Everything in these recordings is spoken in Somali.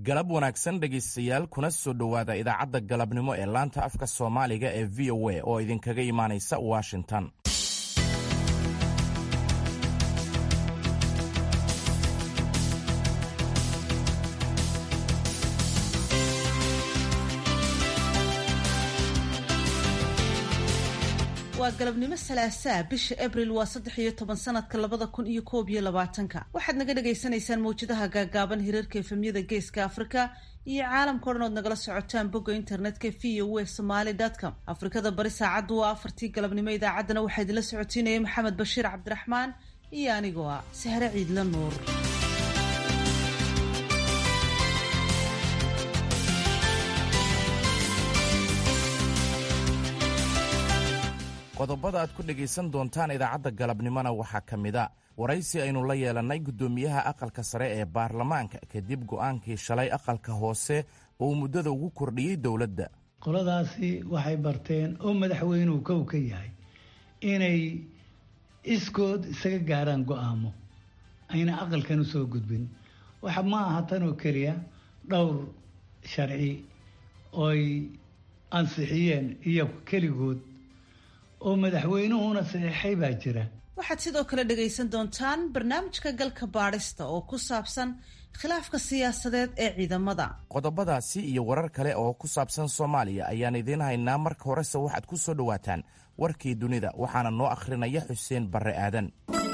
galab wanaagsan dhegaystayaal kuna soo dhowaada idaacadda galabnimo ee laanta afka soomaaliga ee v o a oo idinkaga imaanaysa washington waa galabnimo salaasaa bisha abril waa saddex iyo toban sanadka labada kun iyo koob iyo labaatanka waxaad naga dhagaysanaysaan mawjadaha gaagaaban hirarka efemyada geeska afrika iyo caalamka o dhan ood nagala socotaan bogga internetka v o a somaly com afrikada bari saacaddu waa afartii galabnimo idaacaddana waxaa idinla socotiinaya maxamed bashiir cabdiraxmaan iyo anigoo ah sahre ciidla nuur qodobada aad ku dhegaysan doontaan idaacadda galabnimona waxaa ka mida waraysi aynu la yeelannay guddoomiyaha aqalka sare ee baarlamaanka kadib go'aankii shalay aqalka hoose uu muddada ugu kordhiyey dowladda qoladaasi waxay barteen oo madaxweynuhu kow ka yahay inay iskood isaga gaaraan go'aamo ayna aqalkan u soo gudbin waxa ma aha tan oo keliya dhowr sharci ooy ansixiyeen iyo keligood oo madaxweynuhuna saxiixay baa jira waxaad sidoo kale dhagaysan doontaan barnaamijka galka baadhista oo ku saabsan khilaafka siyaasadeed ee ciidamada qodobadaasi iyo warar kale oo ku saabsan soomaaliya ayaan idiin haynaa marka horese waxaad ku soo dhowaataan warkii dunida waxaana noo akhrinaya xuseen barre aadan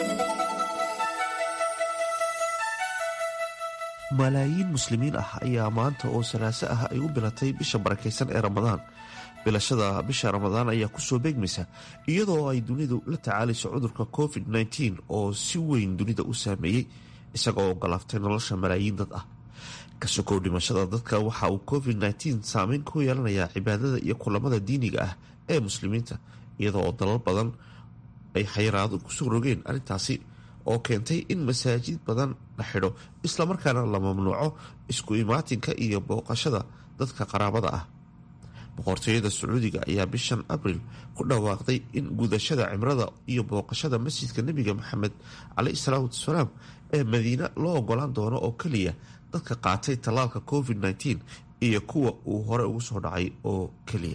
malaayiin muslimiin ah ayaa maanta oo salaaso ah ay u bilatay bisha barakaysan ee ramadaan bilashada bisha ramadaan ayaa kusoo beegmaysa iyadoo ay dunidu la tacaalayso cudurka covid -19 oo si weyn dunida u saameeyey isagoo ogolaaftay nolosha malaayiin dad ah ka sokow dhimashada dadka waxa uu covid -19 saameyn ku yeelanayaa cibaadada iyo kulamada diiniga ah ee muslimiinta iyadoo oo dalal badan ay xayiraado kusoo rogeen arrintaasi oo keentay in masaajid badan la xidho islamarkaana la mamnuuco isku imaatinka iyo booqashada dadka qaraabada ah boqortooyada sacuudiga ayaa bishan abril ku dhawaaqday in gudashada cimrada iyo booqashada masjidka nebiga maxamed caleyhi salaatu wasalaam ee madiine loo ogolaan doono oo keliya dadka qaatay tallaalka covid -19 iyo kuwa uu hore ugu soo dhacay oo keliya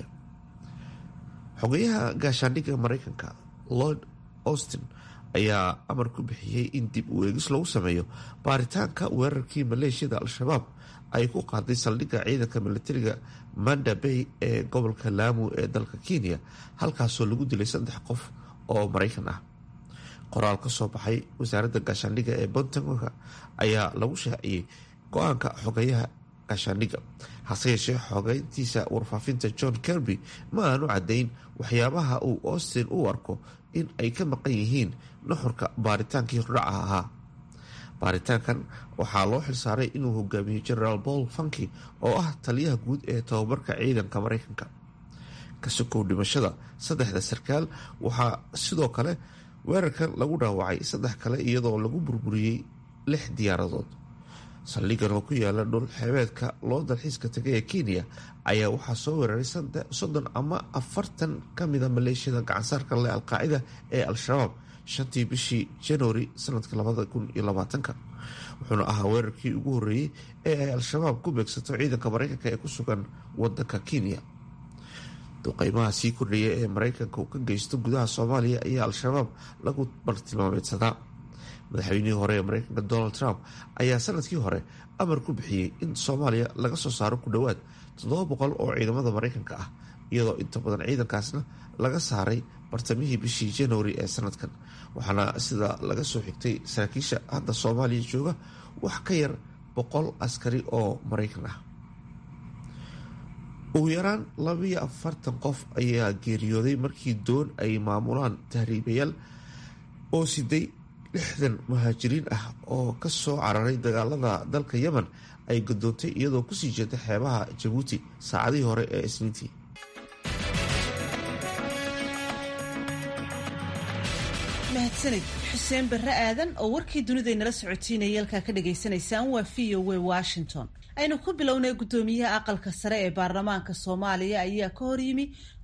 xogeyaha gaashaandhigga mareykanka lord austin ayaa amar ku bixiyey in dib u eegis lagu sameeyo baaritaanka weerarkii maleeshiyada al-shabaab ay ku qaaday saldhigga ciidanka militariga manda bay ee gobolka laamu ee dalka kenya halkaasoo lagu dilay saddex qof oo maraykan ah qoraal ka soo baxay wasaaradda gaashaandhigga ee bontangoka ayaa lagu shaaciyey go-aanka xogeyaha gaashaandhigga hase yeeshee xogeyntiisa warfaafinta john kerby ma aanu caddayn waxyaabaha uu austin u arko in ay ka maqan yihiin nuxurka baaritaankii hordhaca ahaa baaritaankan waxaa loo xilsaaray inuu hogaamiyo generaal paul funky oo ah taliyaha guud ee tababarka ciidanka mareykanka ka sokow dhimashada saddexda sarkaal waxaa sidoo kale weerarkan lagu dhaawacay saddex kale iyadoo lagu burburiyey lix diyaaradood saldhigan oo ku yaala dhul xeebeedka loo dalxiiska tagay ee kenya ayaa waxaa soo weeraray soddon ama afartan ka mida maleeshiyada gacansaarka leh alqaacida ee al-shabaab shantii bishii januari sanadka labada kun iyo labaatanka wuxuuna ahaa weerarkii ugu horreeyey ee ay al-shabaab ku beegsato ciidanka mareykanka ee ku sugan wadanka kenya duqeymaha sii kordhaya ee mareykanka uu ka geysto gudaha soomaaliya ayaa al-shabaab lagu bartilmaameedsadaa madaxweynihii hore ee mareykanka donald trump ayaa sanadkii hore amar ku bixiyey in soomaaliya laga soo saaro ku dhowaad toddoba boqol oo ciidamada mareykanka ah iyadoo inta badan ciidankaasna laga saaray bartamihii bishii januari ee sanadkan waxaana sida laga soo xigtay saraakiisha hadda soomaaliya jooga wax ka yar boqol askari oo mareykan ah ugu yaraan labiyo afartan qof ayaa geeriyooday markii doon ay maamulaan tahriibayaal oo siday lixdan muhaajiriin ah oo ka soo cararay dagaalada dalka yemen ay gadoontay iyadoo kusii jeeda xeebaha jabuuti saacadihii hore ee isniintii mahadsanid xuseen barre aadan oo warkii dunidaynala socotiinaya halkaa ka dhagaysanaysaan waa v o w washington aynu ku bilownay guddoomiyaha aqalka sare ee baarlamaanka soomaaliya ayaa ka hor yimi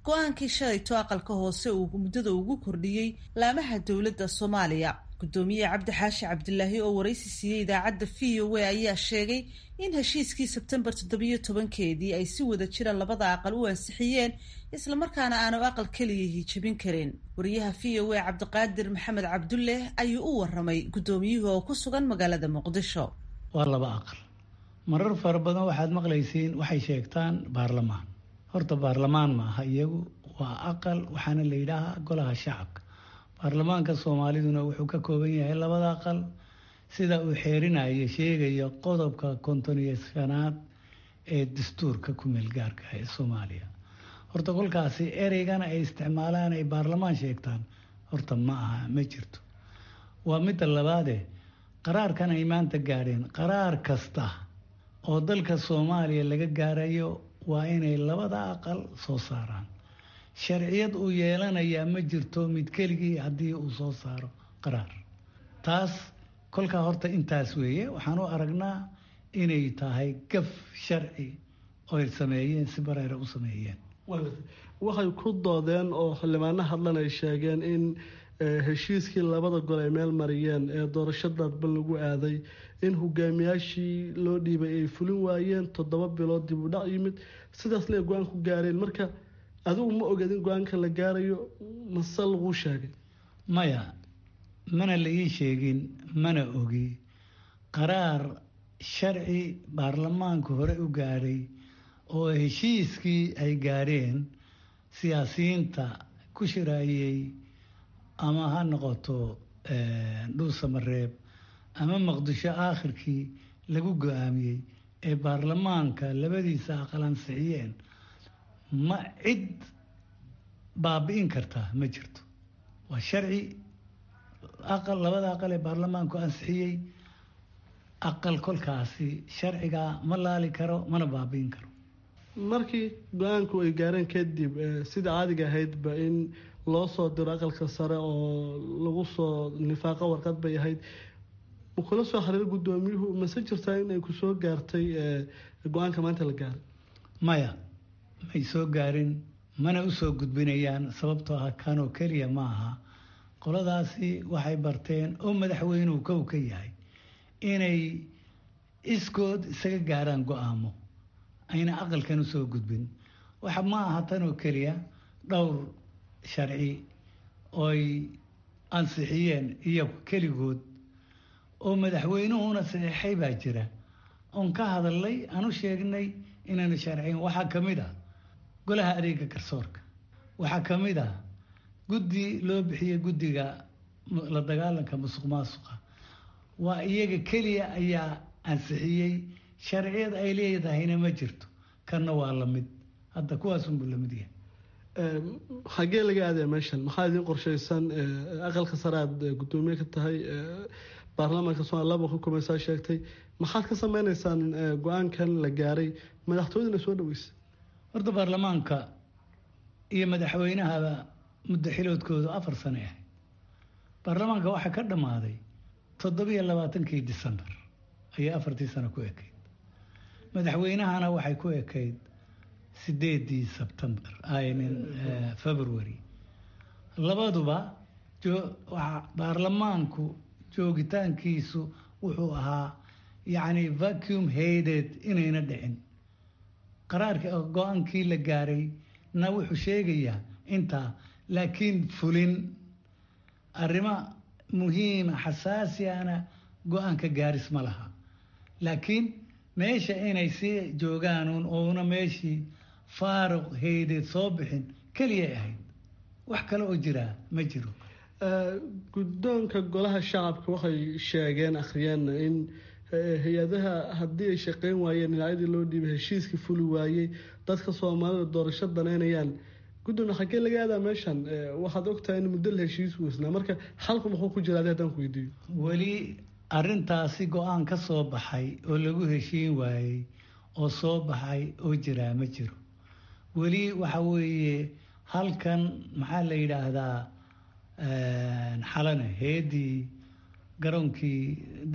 go-aankii shalayto aqalka hoose uu muddada ugu kordhiyey laamaha dowladda soomaaliya guddoomiye cabdi xaashi cabdilaahi oo waraysi siiyey idaacadda v o a ayaa sheegay in heshiiskii sebtembar toddobiyo tobankeedii ay si wada jira labada aqal u ansixiyeen islamarkaana aanu aqal keliyahi jebin karin wariyaha v o a cabdiqaadir maxamed cabdulle ayuu u waramay guddoomiyuhu oo ku sugan magaalada muqdisho waa laba aqal marar fara badan waxaad maqlaysiin waxay sheegtaan baarlamaan horta baarlamaan maaha iyagu waa aqal waxaana la yidhaahaa golaha shacabka baarlamaanka soomaaliduna wuxuu ka kooban yahay labada aqal sida uu xeerinayo sheegayo qodobka konton iyo shanaad ee dastuurka ku meelgaarka ee soomaaliya horta kolkaasi ereygana ay isticmaalaan ay baarlamaan sheegtaan horta ma aha ma jirto waa midda labaade qaraarkan ay maanta gaadheen qaraar kasta oo dalka soomaaliya laga gaarayo waa inay labada aqal soo saaraan sharciyad uu yeelanayaa ma jirto mid keligii haddii uu soo saaro qaraar taas kolkaa horta intaas weeye waxaan u aragnaa inay tahay gaf sharci oy sameeyeen si bareera u sameeyeen waxay ku doodeen oo xildhibaano hadlan ay sheegeen in heshiiskii labada gol ay meel mariyeen ee doorasho dadban lagu aaday in hogaamiyaashii loo dhiibay ay fulin waayeen toddoba bilood dib u dhac yimid sidaasna ay go-aan ku gaareen marka adigu ma oged in go-aanka la gaarayo mase laguu sheegay maya mana la ii sheegin mana ogi qaraar sharci baarlamaanku hore u gaadhay oo heshiiskii ay gaadheen siyaasiyiinta ku shiraayey ama ha noqoto dhuusamareeb ama maqdisho aakhirkii lagu go-aamiyey ee baarlamaanka labadiisa aqal ansixiyeen ma cid baabi'in kartaa ma jirto waa sharci aqal labada aqal ee baarlamaanku ansixiyey aqal kolkaasi sharcigaa ma laali karo mana baabi'in karo markii go-aanku ay gaareen kadib sida caadiga ahaydba in loo soo diro aqalka sare oo lagu soo nifaaqo warqad bay ahayd makula soo xiriir guddoomiyuhu mase jirtaa in ay ku soo gaartay go-aanka maanta la gaaray maya may soo gaarin mana u soo gudbinayaan sababtoo ah kanoo keliya ma aha qoladaasi waxay barteen oo madaxweynuhu kow ka yahay inay iskood isaga gaaraan go-aamo ayna aqalkan u soo gudbin waxa ma aha tan oo keliya dhowr sharci ooy ansixiyeen iyagu keligood oo madaxweynuhuna saxeixay baa jira oon ka hadalnay aan u sheegnay inaanu sharciyin waxaa ka mid ah golaha adeega garsoorka waxaa ka mid ah guddi loo bixiyey guddiga la dagaalanka musuq maasuqa waa iyaga keliya ayaa ansixiyey sharciyad ay leedahayna ma jirto kanna waa lamid hadda kuwaasunbuu lamid yahay xaggee laga aadaya meeshan maxaa idiin qorshaysan aqalka sare aad guddoomiye ka tahay baarlamaanka somalia laba xukumaysaa sheegtay maxaad ka sameyneysaan go-aankan la gaaray madaxtooyadana soo dhaweysay horta baarlamaanka iyo madaxweynahaba muddo xiloodkoodu afar sane ahayd baarlamaanka waxaa ka dhammaaday toddobiyo labaatankii decembar ayay afartii sano ku ekayd madaxweynahana waxay ku ekayd sideedii sebtembar february labaduba baarlamaanku joogitaankiisu wuxuu ahaa yacni vacuum hayded inayna dhicin qaraarka go-aankii la gaaray na wuxuu sheegayaa intaa laakiin fulin arrimo muhiima xasaasiana go-aanka gaaris ma laha laakiin meesha inay sii joogaanuun ouna meeshii faaruq haydeed soo bixin keliyay ahayd wax kale oo jiraa ma jiro guddoonka golaha shacabka waxay sheegeen akhriyeen in hay-adaha haddii ay shaqeyn waayeen dhinacyadii loo dhiibay heshiiskii fuli waayey dadka soomaalida doorasho daneynayaan guddoona xaggee laga aadaa meeshan waxaad ogtahay in muddo la heshiis weysnaa marka xalku muxuu ku jira adi haddaan ku weydiiyo weli arrintaasi go-aan ka soo baxay oo lagu heshiin waayey oo soo baxay oo jiraa ma jiro weli waxa weeye halkan maxaa la yidhaahdaa xalane heedii garoonkii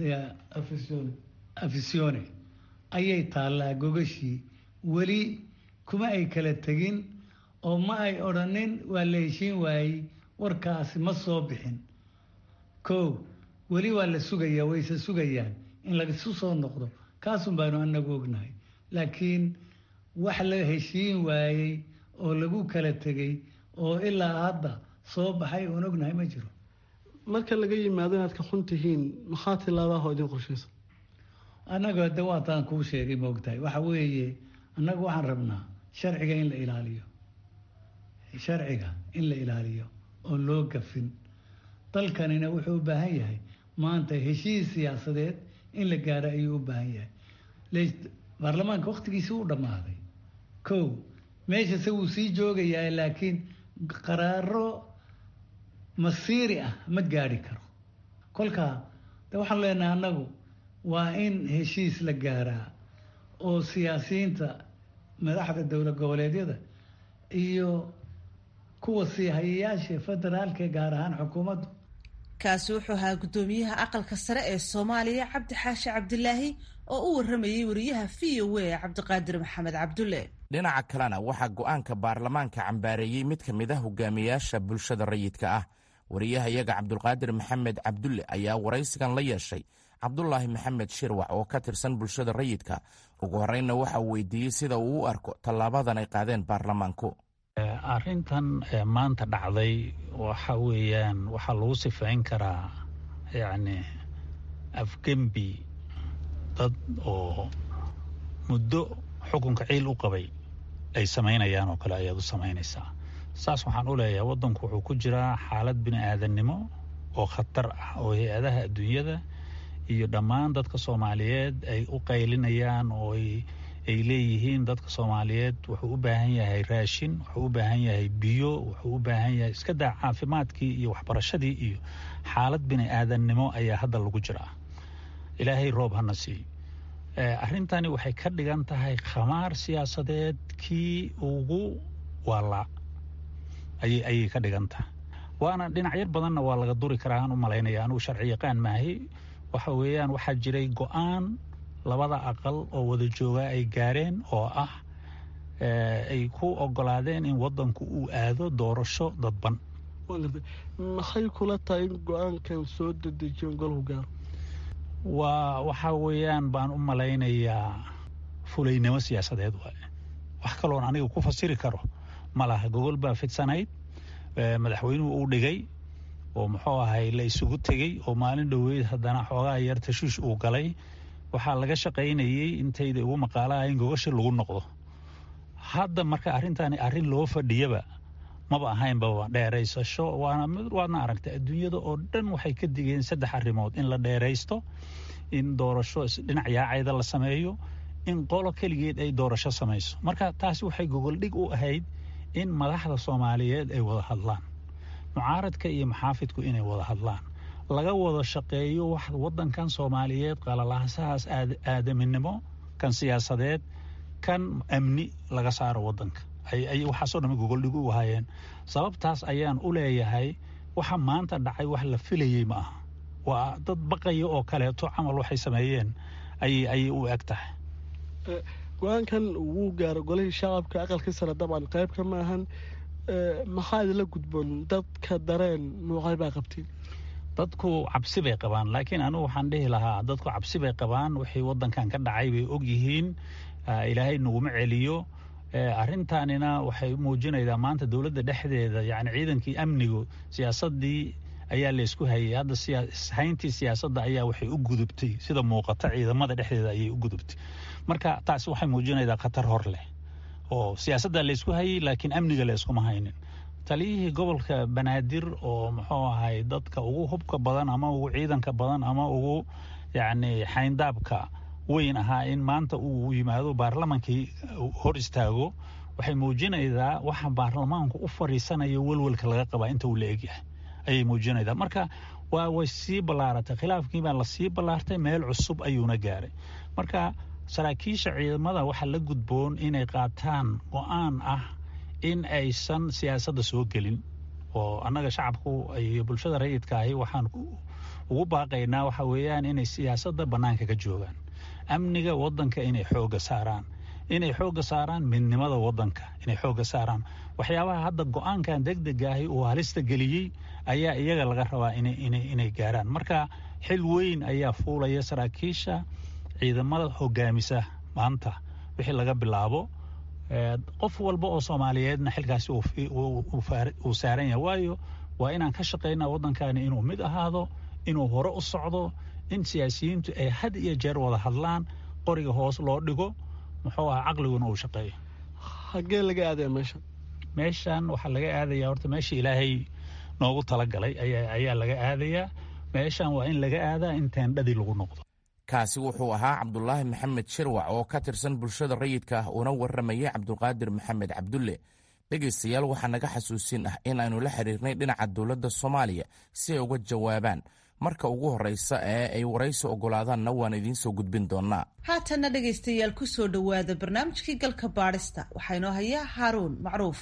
afisione ayay taallaa gogashii weli kuma ay kala tegin oo ma ay odhanin waa la heshiin waayey warkaasi ma soo bixin kow weli waa la sugayaa wayse sugayaan in laisu soo noqdo kaasun baanu anagu ognahay laakiin wax la heshiin waayey oo lagu kala tegey oo ilaa hadda soo baxay oon ognahay ma jiro marka laga yimaado inaad ka xun tihiin maxaa tilaabaha idin qorshaysa annaga de waataan kuu sheegay maogtahay waxa weeye annagu waxaan rabnaa sharciga in la ilaaliyo sharciga in la ilaaliyo oon loo gafin dalkanina wuxuu u baahan yahay maanta heshiis siyaasadeed in la gaaro ayuu u baahan yahay baarlamaanka wakhtigiisi u dhammaaday kow meeshase wuu sii joogayaa laakiin qaraaro masiiri ah ma gaadhi karo kolkaa de waxaan leenahay annagu waa in heshiis la gaaraa oo siyaasiyiinta madaxda dowlad goboleedyada iyo kuwa sii hayayaasha federaalka gaar ahaan xukuumaddu kaasi wuxuu ahaa guddoomiyaha aqalka sare ee soomaaliya cabdi xaashi cabdilaahi oo u waramayey wariyaha v o a cabdiqaadir maxamed cabdulle dhinaca kalena waxaa go'aanka baarlamaanka cambaareeyey mid ka mid a hogaamiyaasha bulshada rayidka ah wariyaha iyaga cabdulqaadir maxamed cabdulle ayaa waraysigan la yeeshay cabdulaahi maxamed shirwac oo ka tirsan bulshada rayidka ugu horreynna waxa uu weydiiyey sida uu u arko tallaabadan ay qaadeen baarlamaanku arrintan maanta dhacday waxa weeyaan waxaa lagu sifayn karaa yacni afgembi dad oo muddo xukunka ciil u qabay ay samaynayaan oo kale ayaad u samaynaysaa saas waxaan u leeyahay waddanku wuxuu ku jiraa xaalad bini aadannimo oo khatar ah oo hay-adaha adduunyada iyo dhammaan dadka soomaaliyeed ay u qaylinayaan oo ay leeyihiin dadka soomaaliyeed wuxuu u baahan yahay raashin wuxuu u baahan yahay biyo wuxuu u baahan yahay iska daa caafimaadkii iyo waxbarashadii iyo xaalad bini aadannimo ayaa hadda lagu jiraa ilaahay roob hana siiyo arrintani waxay ka dhigan tahay khamaar siyaasadeed kii ugu waalaa ayay ka dhigan tahay waana dhinacyar badanna waa laga duri karaa aan u malaynaya anugu sharci yaqaan maahay waxa weeyaan waxaa jiray go-aan labada aqal oo wada joogaa ay gaareen oo ah ay ku ogolaadeen in waddanku uu aado doorasho dadban maxay kula tahay in go-aankan soo dedejiyon golhu gaaro waa waxaa weeyaan baan u malaynayaa fulaynimo siyaasadeed waaye wax kaloon aniga ku fasiri karo ma laha gogol baa fidsanayd madaxweynuhu uu dhigay oo muxuu ahay la isugu tegey oo maalin dhoweyd haddana xoogaa yar tashiish uu galay waxaa laga shaqaynayey intayda ugu maqaalaha in gogashi lagu noqdo hadda marka arrintaani arrin loo fadhiyaba maba ahaynba dheeraysasho waana waadna aragtay adduunyada oo dhan waxay ka digeen saddex arrimood in la dheeraysto in doorasho dhinac yaacayda la sameeyo in qolo keligeed ay doorasho samayso marka taasi waxay gogoldhig u ahayd in madaxda soomaaliyeed ay wada hadlaan mucaaradka iyo maxaafidku inay wada hadlaan laga wada shaqeeyo wax waddankan soomaaliyeed qalalaasahaas aadaminimo kan siyaasadeed kan amni laga saaro waddanka ay waxaasoo dhamma gogoldhig u ahaayeen sababtaas ayaan u leeyahay waxa maanta dhacay wax la filayey ma aha waa dad baqaya oo kaleeto camal waxay sameeyeen ayay u eg tahay go-aankan wuu gaaro golihii shacabka aqalkii sare dabcan qaybka ma ahan maxaa idinla gudboon dadka dareen nuucay baa qabtiin dadku cabsi bay qabaan laakiin anugu waxaan dhihi lahaa dadku cabsi bay qabaan wixii waddankan ka dhacay bay og yihiin ilaahay naguma celiyo arrintaanina waxay muujinaydaa maanta dowladda dhexdeeda yani ciidankii amnigu siyaasadii ayaa laysku hayay hadda hayntii siyaasadda ayaa waxay u gudubtay sida muuqata ciidamada dhexdeeda ayay u gudubtay marka taasi waxay muujinaydaa khatar hor leh oo siyaasadda laysku hayay laakiin amniga layskuma haynin taliyihii gobolka banaadir oo muxuu ahay dadka ugu hubka badan ama ugu ciidanka badan ama ugu yacni xayndaabka weyn ahaa in maanta uu yimaado baarlamankii hor istaago waxay muujinaydaa waxa baarlamaanku u fadhiisanayo welwelka laga qabaa inta uu la egyahay ayay muujinaydaa marka waa way sii ballaaratay khilaafkii baa lasii ballaartay meel cusub ayuuna gaaray marka saraakiisha ciidamada waxaa la gudboon inay qaataan go-aan ah in aysan siyaasadda soo gelin oo annaga shacabku iyo bulshada rayidka ahi waxaan ugu baaqaynaa waxa weeyaan inay siyaasadda bannaanka ka joogaan amniga waddanka inay xoogga saaraan inay xoogga saaraan midnimada wadanka inay xoogga saaraan waxyaabaha hadda go-aankan degdegaahi uu halista geliyey ayaa iyaga laga rabaa inay gaaraan marka xil weyn ayaa fuulaya saraakiisha ciidamada hogaamisa maanta wixii laga bilaabo qof walba oo soomaaliyeedna xilkaasi uu saaran yahay waayo waa inaan ka shaqaynaa waddankaani inuu mid ahaado inuu hore u socdo in siyaasiyiintu ay had iyo jeer wada hadlaan qoriga hoos loo dhigo muxuu ahaa caqliguna uu shaqeeyo hagee laga aadaya meeshan meeshan waxaa laga aadayaa horta meesha ilaahay noogu talagalay ayaa laga aadayaa meeshan waa in laga aadaa in teendhadii lagu noqdo kaasi wuxuu ahaa cabdulaahi maxamed shirwac oo ka tirsan bulshada rayidka ah uuna warramayay cabdulqaadir maxamed cabdulle dhegaystayaal waxaa naga xasuusin ah in aynu la xiriirnay dhinaca dowladda soomaaliya si ay uga jawaabaan marka ugu horraysa ee ay waraysi oggolaadaanna waan idiin soo gudbin doonnaa haatanna dhegaystayaal ku soo dhowaada barnaamijkii galka baadhista waxaa inoo hayaa haaruun macruuf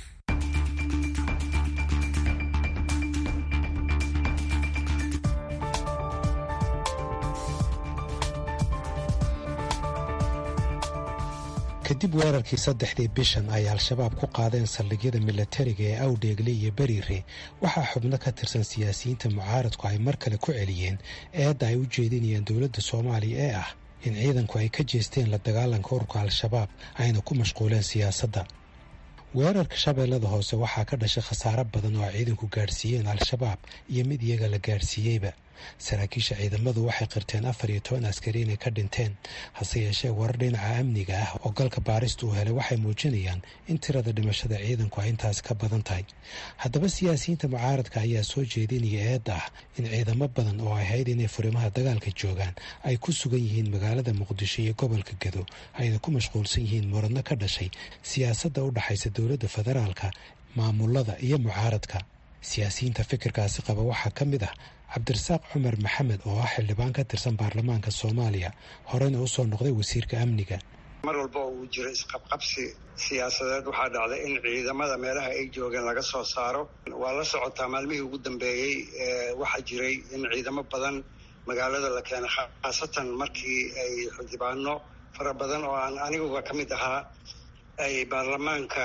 kadib weerarkii saddexdii bishan ay al-shabaab ku qaadeen saldhigyada milatariga ee awdheegle iyo beriire waxaa xubno ka tirsan siyaasiyiinta mucaaradku ay mar kale ku celiyeen eedda ay u jeedinayaan dowladda soomaaliya ee ah in ciidanku ay ka jeesteen la dagaalanka ururka al-shabaab ayna ku mashquuleen siyaasadda weerarka shabeellada hoose waxaa ka dhashay khasaaro badan oo ay ciidanku gaadhsiiyeen al-shabaab iyo mid iyaga la gaadhsiiyeyba saraakiisha ciidamadu waxay qirteen afar iyo toban askari inay ka dhinteen hase yeeshee warar dhinaca amniga ah oo galka baarista uu helay waxay muujinayaan in tirada dhimashada ciidanku ay intaasi ka badan tahay haddaba siyaasiyiinta mucaaradka ayaa soo jeedinaya eedda ah in ciidamo badan oo ahayd inay furimaha dagaalka joogaan ay ku sugan yihiin magaalada muqdisho iyo gobolka gado ayna ku mashquulsan yihiin muradno ka dhashay siyaasadda u dhaxaysa dowladda federaalka maamulada iyo mucaaradka siyaasiyiinta fikirkaasi qaba waxaa ka mid ah cabdirasaaq cumar maxamed oo ah xildhibaan ka tirsan baarlamaanka soomaaliya horena u soo noqday wasiirka amniga mar walba oo uu jiro isqabqabsi siyaasadeed waxaa dhacday in ciidamada meelaha ay joogeen laga soo saaro waa la socotaa maalmihii ugu dambeeyey waxaa jiray in ciidamo badan magaalada la keenay khaasatan markii ay xildhibaano fara badan oo aan aniguba ka mid ahaa ay baarlamaanka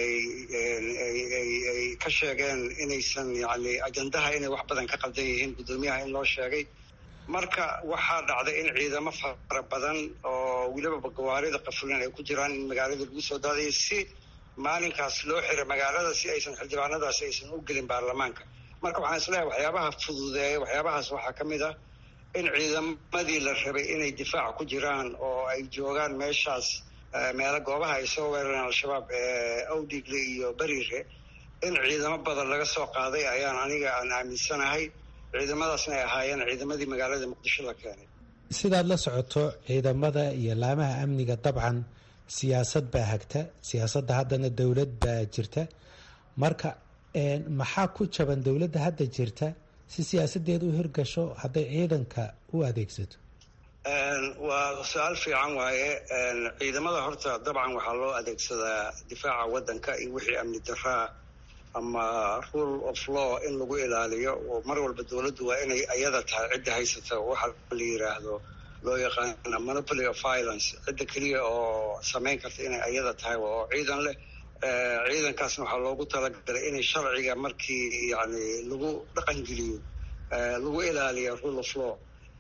ay ka sheegeen inaysan yani ajandaha inay wax badan ka qaldan yihiin guddoomiyaha in loo sheegay marka waxaa dhacday in ciidamo fara badan oo weliba gawaarida qafulan ay ku jiraan in magaalada lagu soo daadaya si maalinkaas loo xiray magaalada si aysan xildhibaanadaasi aysan u gelin baarlamaanka marka waxaan isleeyahay waxyaabaha fududeeya waxyaabahaas waxaa ka mid ah in ciidamadii la rabay inay difaac ku jiraan oo ay joogaan meeshaas meelo goobaha ay soo weerareen al-shabaab awdhigle iyo beriire in ciidamo badan laga soo qaaday ayaan aniga aan aaminsanahay ciidamadaasna ay ahaayeen ciidamadii magaalada muqdisho la keenay sidaad la socoto ciidamada iyo laamaha amniga dabcan siyaasad baa hagta siyaasadda haddana dowlad baa jirta marka maxaa ku jaban dowladda hadda jirta si siyaasadeeda u hirgasho hadday ciidanka u adeegsato waa su-aal fiican waaye ciidamada horta dabcan waxaa loo adeegsadaa difaaca waddanka iyo wixii amni daraa ama rule of law in lagu ilaaliyo oo mar walba dowladdu waa inay ayada tahay cidda haysata waxa la yiraahdo loo yaqaana monopoly of violence cidda keliya oo samayn karta inay ayada tahay oo ciidan leh ciidankaasna waxaa loogu talagalay inay sharciga markii yani lagu dhaqangeliyo lagu ilaaliyo rule of law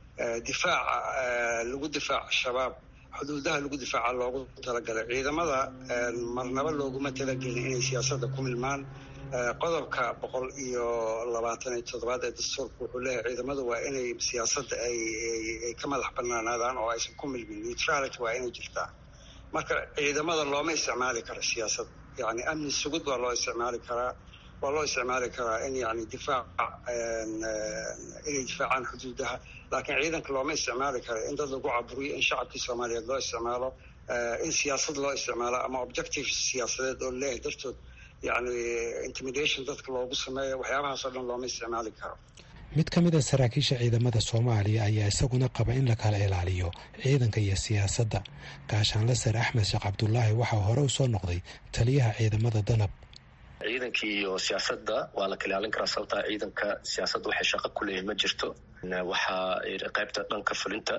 difaaca lagu difaaca shabaab xuduudaha lagu difaaca loogu talagalay ciidamada marnaba looguma talagelin inay siyaasadda ku milmaan qodobka boqol iyo labaatan iyo toddobaad ee dastuurka wuxuu leeyahay ciidamadu waa inay siyaasadda ay ka madax banaanaadaan oo aysan ku milmin neutrality waa inay jirtaa marka ciidamada looma isticmaali karo siyaasadda yani amni sugud waa loo isticmaali karaa waa loo isticmaali karaa in yani difaac inay difaacaan xuduudaha laakiin ciidanka looma isticmaali karo in dad lagu caburiyo in shacabkii soomaaliyeed loo isticmaalo in siyaasad loo isticmaalo ama objective siyaasadeed oo leeyahay dartood yani intimidation dadka loogu sameeyo waxyaabahaas oo dhan looma isticmaali karo mid ka mid a saraakiisha ciidamada soomaaliya ayaa isaguna qaba in la kala ilaaliyo ciidanka iyo siyaasadda gaashaanle sar axmed sheekh cabdulaahi waxaa hore u soo noqday taliyaha ciidamada danab ciidankii iyo siyaasadda waa la kala ilaalin karaa sababtaa ciidanka siyaasadda waxay shaqo ku leeyihin ma jirto waxaa qaybta dhanka fulinta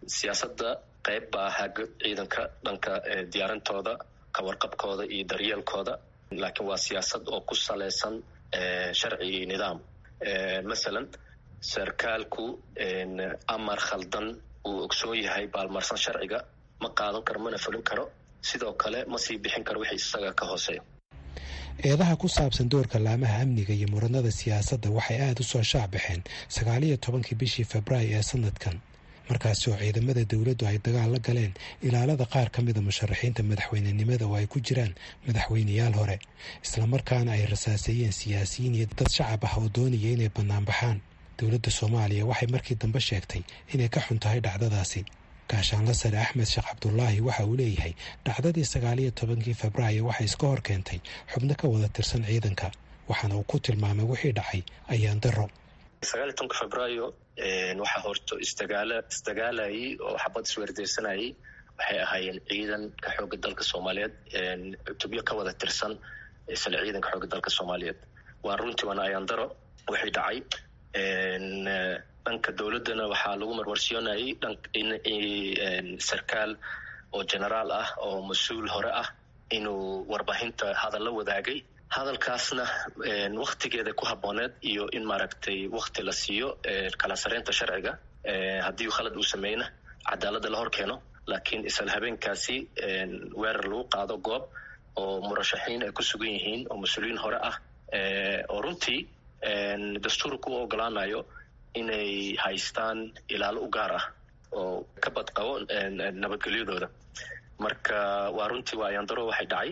siyaasadda qayb baa haga ciidanka dhanka diyaarintooda kawarqabkooda iyo daryeelkooda laakiin waa siyaasad oo ku salaysan sharci iyo nidaam masalan sarkaalku amar khaldan uu ogsoon yahay baalmarsan sharciga ma qaadan karo mana fulin karo sidoo kale ma sii bixin karo wixii isaga ka hooseeya eedaha ku saabsan doorka laamaha amniga iyo muranada siyaasadda waxay aada u soo shaacbaxeen sagaaliyo tobankii bishii februaayo ee sanadkan markaasi oo ciidamada dowladdu ay dagaal la galeen ilaalada qaar ka mida musharaxiinta madaxweynenimada oo ay ku jiraan madaxweyneyaal hore islamarkaana ay rasaaseeyeen siyaasiyiin iyo dad shacab ah oo doonaya inay bannaanbaxaan dowladda soomaaliya waxay markii dambe sheegtay inay ka xun tahay dhacdadaasi gaashaanla sare axmed sheekh cabdulaahi waxa uu leeyahay dhacdadii sagaaliyo tobankii febraayo waxay iska hor keentay xubno ka wada tirsan ciidanka waxaana uu ku tilmaamay wixii dhacay ayaan daro sagaal iyo tobanka febraayo waxaa horto isdagaala isdagaalayay oo xabad isweerdeysanayay waxay ahaayeen ciidanka xoogga dalka soomaaliyeed tubyo ka wada tirsan isla ciidanka xoogga dalka soomaaliyeed waa runtii waana ayaan daro wixii dhacay dhanka dowladdana waxaa lagu marwarsiyoonayay in sarkaal oo generaal ah oo mas-uul hore ah inuu warbaahinta hadal la wadaagay hadalkaasna waktigeeda ku habooneed iyo in maaragtay wakti la siiyo kala sareynta sharciga haddii khalad uu sameyna cadaaladda la hor keeno laakiin isla habeenkaasi weerar lagu qaado goob oo murashaxiin ay ku sugan yihiin oo mas-uuliyiin hore ah oo runtii dastuurka u ogolaanayo inay haystaan ilaalo u gaar ah oo ka badqabo nabadgelyadooda marka waa runtii waa ayaandaro waxay dhacay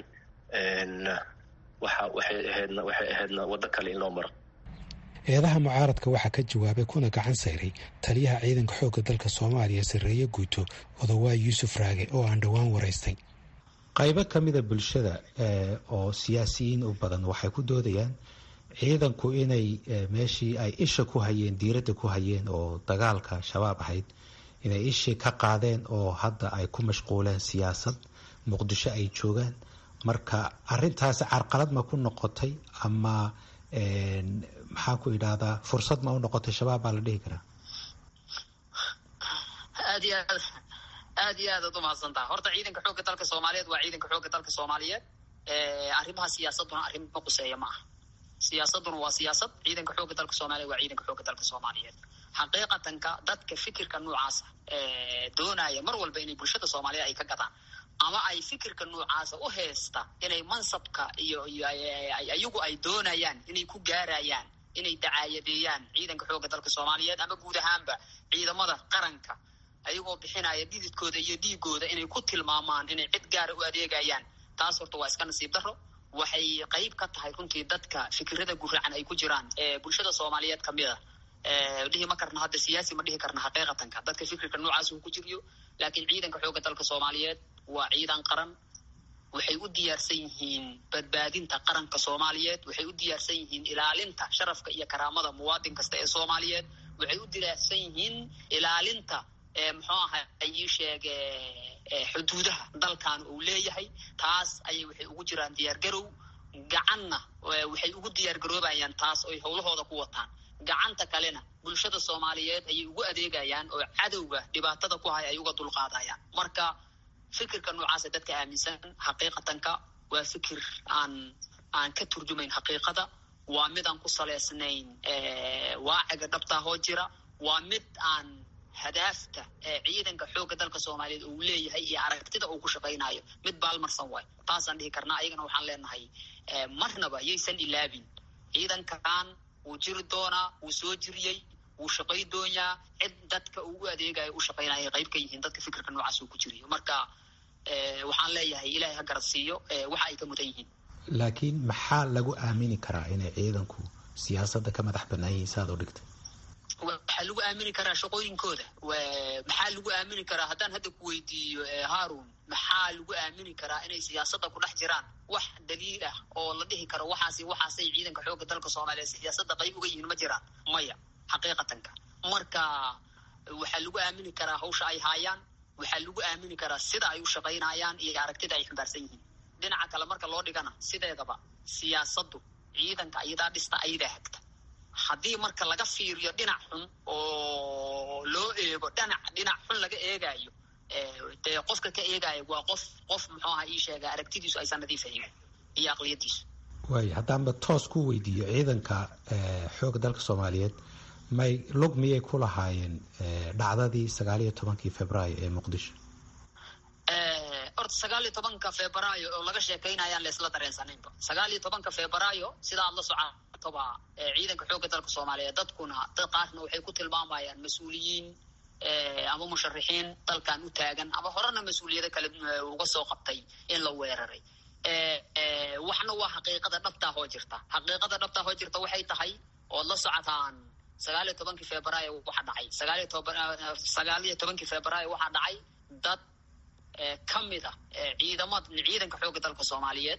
waxa waxay ahaydna waxay ahaydna waddo kale in loo maro eedaha mucaaradka waxaa ka jawaabay kuna gacan sayray taliyaha ciidanka xoogga dalka soomaaliya sarreeye guuto odawaa yuusuf raage oo aan dhowaan waraystay qaybo ka mida bulshada oo siyaasiyiin u badan waxay ku doodayaan ciidanku inay meeshii ay isha ku hayeen diiradda ku hayeen oo dagaalka shabaab ahayd inay ishii ka qaadeen oo hadda ay ku mashquuleen siyaasad muqdisho ay joogaan marka arintaasi carqalad ma ku noqotay ama maxaan ku idhahdaa fursad ma u noqotay shabaab baa la dhihi karaa aad iyo aad aad iyo aad ad umahadsantaha horta ciidanka xoogga dalka soomaaliyeed waa ciidanka xoogga dalka soomaaliyeed arrimaha siyaasaduna arrin ma quseeya ma aha siyaasaduna waa siyaasad ciidanka xoogga dalka soomaliya waa ciidanka xoogga dalka soomaaliyeed xaqiiqatanka dadka fikirka noocaasa doonaya mar walba inay bulshada soomaaliyeed ay ka gadaan ama ay fikirka noocaasa u heesta inay mansabka iyo iyo ayagu ay doonayaan inay ku gaarayaan inay dacaayadeeyaan ciidanka xoogga dalka soomaaliyeed ama guud ahaanba ciidamada qaranka ayagoo bixinaya dhididkooda iyo dhiigooda inay ku tilmaamaan inay cid gaara u adeegayaan taas horta waa iska nasiib daro waxay qayb ka tahay runtii dadka fikirada guracan ay ku jiraan ee bulshada soomaaliyeed kamid a dhihi ma karna hadda siyaasi ma dhihi karna xaqiiqatanka dadka fikirka noocaas uu ku jiriyo laakiin ciidanka xoogga dalka soomaaliyeed waa ciidan qaran waxay u diyaarsan yihiin badbaadinta qaranka soomaaliyeed waxay u diyaarsan yihiin ilaalinta sharafka iyo karaamada muwaadin kasta ee soomaaliyeed waxay u diyaarsan yihiin ilaalinta muxuu aha ii sheege xuduudaha dalkan uu leeyahay taas ayay waxay ugu jiraan diyaargarow gacanna waxay ugu diyaargaroobayaan taas oy howlahooda ku wataan gacanta kalena bulshada soomaaliyeed ayay ugu adeegayaan oo cadowga dhibaatada ku haya ay uga dulqaadayaan marka fikirka noocaasa dadka aaminsan xaqiiqatanka waa fikir aan aan ka turjumayn xaqiiqada waa mid aan ku saleysnayn waaciga dhabtaahoo jira waa mid aan hadaafta ciidanka xoogga dalka soomaaliyeed uu leeyahay iyo aragtida uu ku shaqaynayo mid baalmarsan waay taasaan dhihi karnaa ayagana waxaan leenahay marnaba yaysan ilaabin ciidankan wuu jiri doonaa wuu soo jiriyey wuu shaqay doonyaa cid dadka uu u adeegayo u shaqaynaya qayb ka yihiin dadka fikirka noocaas uu ku jiriyo marka waxaan leeyahay ilaahay ha garasiiyo waxa ay ka mudan yihiin laakiin maxaa lagu aamini karaa inay ciidanku siyaasadda ka madax banaan yihiin saaad u dhigtay waxaa lagu aamini karaa shaqooyinkooda maxaa lagu aamini karaa haddaan hadda ku weydiiyo haarun maxaa lagu aamini karaa inay siyaasadda ku dhex jiraan wax daliil ah oo la dhihi karo waxaasi waxaasay ciidanka xoogga dalka soomaaliyeed siyaasadda qayb uga yihiin ma jiraan maya xaqiiqatanka marka waxaa lagu aamini karaa hawsha ay haayaan waxaa lagu aamini karaa sida ay u shaqaynayaan iyo aragtida ay xambaarsan yihiin dhinaca kale marka loo dhigana sideedaba siyaasaddu ciidanka ayadaa dhista ayadaa hagta haddii marka laga fiiriyo dhinac xun oo loo eego dhinac dhinac xun laga eegaayo dee qofka ka eegaayo waa qof qof muxuu aha ii sheega aragtidiisu aysan nadiif ahayn iyo aqliyadiisu waaya haddaanba toos ku weydiiyo ciidanka xoogga dalka soomaaliyeed may lug miyay ku lahaayeen dhacdadii sagaal iyo tobankii februaayo ee muqdisho horta sagaal iyo tobanka februaayo oo laga sheekaynayaan laysla dareensanaynba sagaal iyo tobanka februaayo sida aad la socotoba ciidanka xoogga dalka soomaaliyeed dadkuna dad qaarna waxay ku tilmaamayaan mas-uuliyiin ama musharixiin dalkan u taagan ama horena mas-uuliyado kale uga soo qabtay in la weeraray waxna waa xaqiiqada dhabtaa hoo jirta xaqiiqada dhabtaa hoo jirta waxay tahay ood la socotaan sagaal iyo tobankii februaayo waxaa dhacay sagaaliyo toban sagaal iyo tobankii februaayo waxaa dhacay dad ka mid a ciidamad ciidanka xoogga dalka soomaaliyeed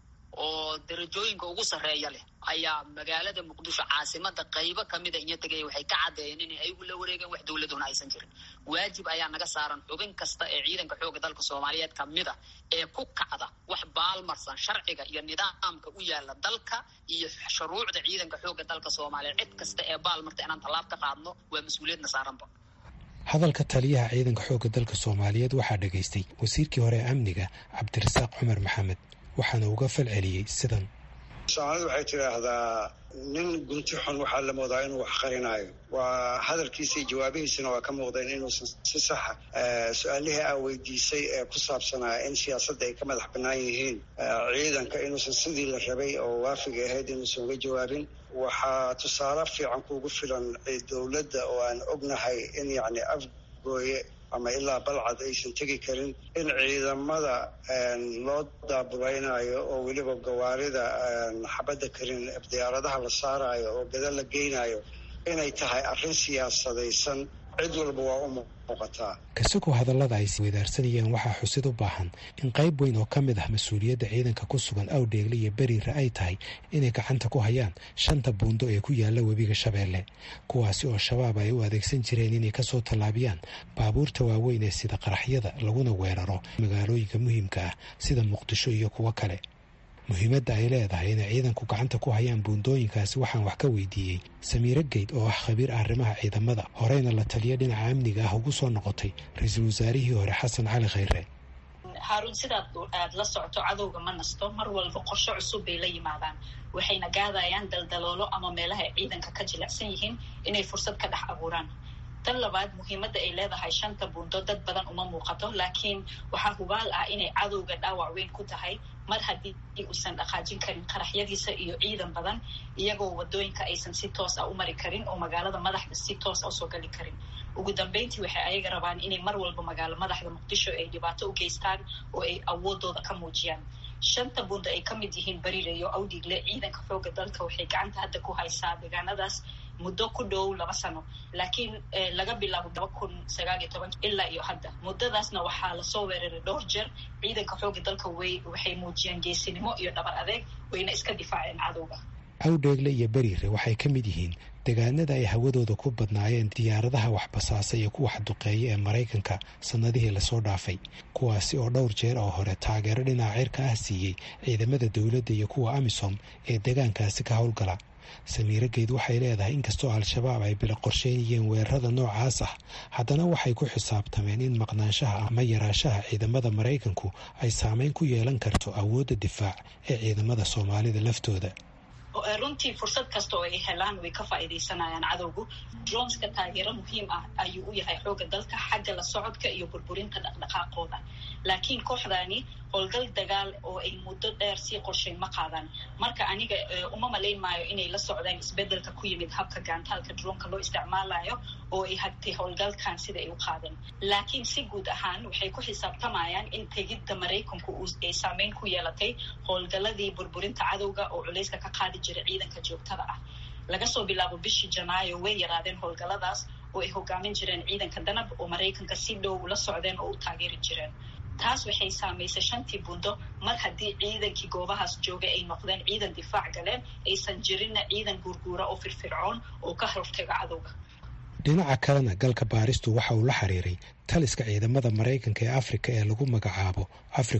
oo darajooyinka ugu sarreeya leh ayaa magaalada muqdisho caasimada qaybo kamida inya tegaya waxay ka caddeeyeen in ayagu la wareegeen wax dowladuna aysan jirin waajib ayaa naga saaran xubin kasta ee ciidanka xoogga dalka soomaaliyeed kamida ee ku kacda wax baalmarsan sharciga iyo nidaamka u yaala dalka iyo shuruucda ciidanka xoogga dalka soomaaliyeed cid kasta ee baalmarta inaan tallaab ka qaadno waa mas-uuliyadna saaranba hadalka taliyaha ciidanka xoogga dalka soomaaliyeed waxaa dhegaystay wasiirkii hore ee amniga cabdirasaaq cumar maxamed waxaana uga fal celiyey sidan soomaalidu waxay tidhaahdaa nin gunti xun waxaa la moodaa inuu wax qarinaayo waa hadalkiisa iyo jawaabihiisana waa ka muuqdeen inuusan si saxa su-aalihii aa weydiisay ee ku saabsanaa in siyaasadda ay ka madax bannaan yihiin ciidanka inuusan sidii la rabay oo waafiga ahayd inuusan uga jawaabin waxaa tusaale fiican kuugu filan dowladda oo aan ognahay in yacni afgooye ama ilaa balcad aysan tegi karin in ciidamada loo daabulaynayo oo weliba gawaarida xabadda karin diyaaradaha la saarayo oo gada la geynayo inay tahay arrin siyaasadaysan cid walba waa u muuqataa kasagoo hadallada ay weydaarsanayeen waxaa xusid u baahan in qayb weyn oo ka mid ah mas-uuliyadda ciidanka ku sugan awdheegle iyo beriire ay tahay inay gacanta ku hayaan shanta buundo ee ku yaala webiga shabeelle kuwaasi oo shabaab ay u adeegsan jireen inay kasoo tallaabiyaan baabuurta waaweyn ee sida qaraxyada laguna weeraro magaalooyinka muhiimka ah sida muqdisho iyo kuwo kale muhiimadda ay leedahay inay ciidanku gacanta ku hayaan buundooyinkaasi waxaan wax ka weydiiyey samiire geyd oo ah khabiir arrimaha ciidamada horeyna la taliya dhinaca amniga ah ugu soo noqotay ra-iisul wasaarihii hore xasan cali khayre haaruun sidaad aad la socoto cadowga ma nasto mar walba qorsho cusub bay la yimaadaan waxayna gaadayaan daldaloolo ama meelaha ay ciidanka ka jilicsan yihiin inay fursad ka dhex abuuraan tan labaad muhiimadda ay leedahay shanta buundo dad badan uma muuqato laakiin waxaa hubaal ah inay cadowga dhaawac weyn ku tahay mar haddii uusan dhaqaajin karin qaraxyadiisa iyo ciidan badan iyagoo wadooyinka aysan si toos ah u mari karin oo magaalada madaxda si toos ah usoo gali karin ugu dambeyntii waxay ayaga rabaan inay mar walba magaalo madaxda muqdisho ay dhibaato u geystaan oo ay awoodooda ka muujiyaan shanta buundo ay ka mid yihiin bariire iyo awdhigle ciidanka xooga dalka waxay gacanta hadda ku haysaa deegaanadaas muddo ku dhow laba sano laakiin laga bilaabo laba kun sagaal iyo toban ilaa iyo hadda muddadaasna waxaa lasoo weeraray dhowr jeer ciidanka xooga dalka way waxay muujiyeen geesinimo iyo dhabar adeeg wayna iska difaaceen cadowga awdheegle iyo beriire waxay ka mid yihiin deegaanada ay hawadooda ku badnaayeen diyaaradaha waxbasaasa iyo kuwa xduqeeya ee maraykanka sannadihii lasoo dhaafay kuwaasi oo dhowr jeer oo hore taageero dhinaca cirka ah siiyey ciidamada dowladda iyo kuwa amisom ee deegaankaasi ka howlgala samiire geyd waxay leedahay inkastoo al-shabaab ay bila qorsheynayeen weerarada noocaas ah haddana waxay ku xisaabtameen in maqnaanshaha ama yaraashaha ciidamada maraykanku ay saameyn ku yeelan karto awoodda difaac ee ciidamada soomaalida laftooda runtii fursad kasta oo ay helaan way ka faa'iidaysanayaan cadowgu dronska taageero muhiim ah ayuu u yahay xoogga dalka xagga la socodka iyo burburinta dhaqdhaqaaqooda laakiin kooxdaani howlgal dagaal oo ay muddo dheer sii qorshayn ma qaadaan marka aniga uma malayn maayo inay la socdaan isbedelka ku yimid habka gaantaalka dronka loo isticmaalayo oo ay hagtay howlgalkan sida ay u qaadeen laakiin si guud ahaan waxay ku xisaabtamayaan in tegidda maraykanku ay saameyn ku yeelatay howlgaladii burburinta cadowga oo culayska ka qaadi jiray ciidanka joogtada ah laga soo bilaabo bishii janaayo way yaraadeen howlgaladaas oo ay hogaamin jireen ciidanka danab oo maraykanka si dhow la socdeen oo u taageeri jireen taas waxay saamaysay shantii buundo mar haddii ciidankii goobahaas joogay ay noqdeen ciidan difaac galeen aysan jirinna ciidan guurguura oo firfircoon oo ka hortaga cadowga dhinaca kalena galka baaristu waxa uu la xiriiray taliska ciidamada maraykanka ee afrika ee lagu magacaabo africom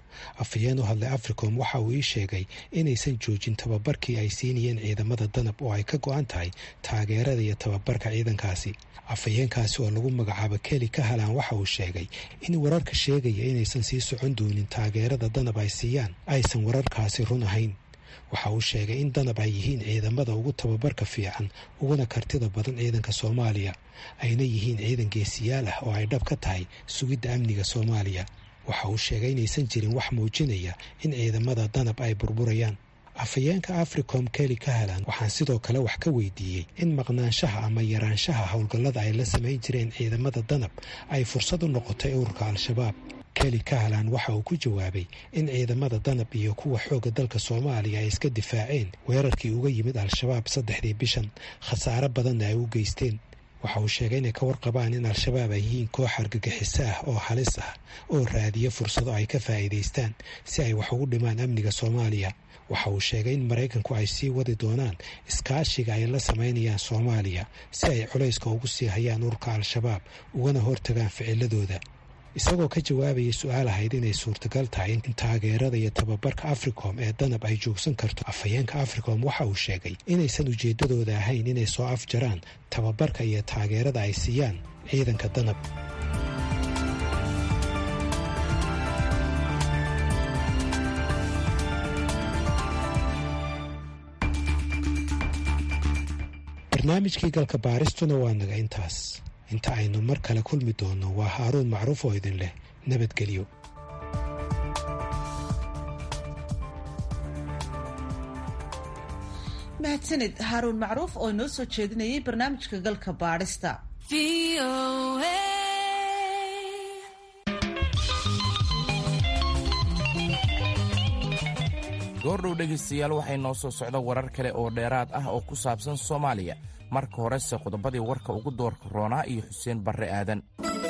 afhayeen u hadlay africom waxa uu ii sheegay inaysan joojin tababarkii ay siinayeen ciidamada danab oo ay ka go-an tahay taageerada iyo tababarka ciidankaasi afhayeenkaasi oo lagu magacaabo keli ka halaan waxa uu sheegay in wararka sheegaya inaysan sii socon doonin taageerada danab ay siiyaan aysan wararkaasi run ahayn waxa uu sheegay in danab ay yihiin ciidamada ugu tababarka fiican uguna kartida badan ciidanka soomaaliya ayna yihiin ciidan geesiyaal ah oo ay dhab ka tahay sugidda amniga soomaaliya waxa uu sheegay inaysan jirin wax muujinaya in ciidamada danab ay burburayaan afhayeenka africom keli ka halan waxaan sidoo kale wax ka weydiiyey in maqnaanshaha ama yaraanshaha howlgallada ay la samayn jireen ciidamada danab ay fursad u noqotay ururka al-shabaab keli kahalan waxa uu ku jawaabay in ciidamada danab iyo kuwa xoogga dalka soomaaliya ay iska difaaceen weerarkii uga yimid al-shabaab saddexdii bishan khasaare badanna ay u geysteen waxa uu sheegay inay ka warqabaan in al-shabaab ay yihiin koox argagixiso ah oo halis ah oo raadiya fursado ay ka faa'iidaystaan si ay wax ugu dhimaan amniga soomaaliya waxa uu sheegay in maraykanku ay sii wadi doonaan iskaashiga ay la samaynayaan soomaaliya si ay culayska ugu sii hayaan ururka al-shabaab ugana hortagaan ficiladooda isagoo ka jawaabayay su-aal ahayd inay suurtagal tahay in taageerada iyo tababarka africom ee danab ay joogsan karto afhayeenka africom waxa uu sheegay inaysan ujeeddadooda ahayn inay soo afjaraan tababarka iyo taageerada ay siiyaan ciidanka danab barnaamijkii galka baaristuna waa naga intaas inta aynu mar kale kulmi doonno waa haaruun macruuf oo idin leh nabadgelyo mahadsanid haaruun macruuf oo inoo soo jeedinayay barnaamijka galka baadhista goordhow dhegaystayaal waxay noo soo socda warar kale oo dheeraad ah oo ku saabsan soomaaliya marka horese qodobadii warka ugu doorka roonaa iyo xuseen barre aadan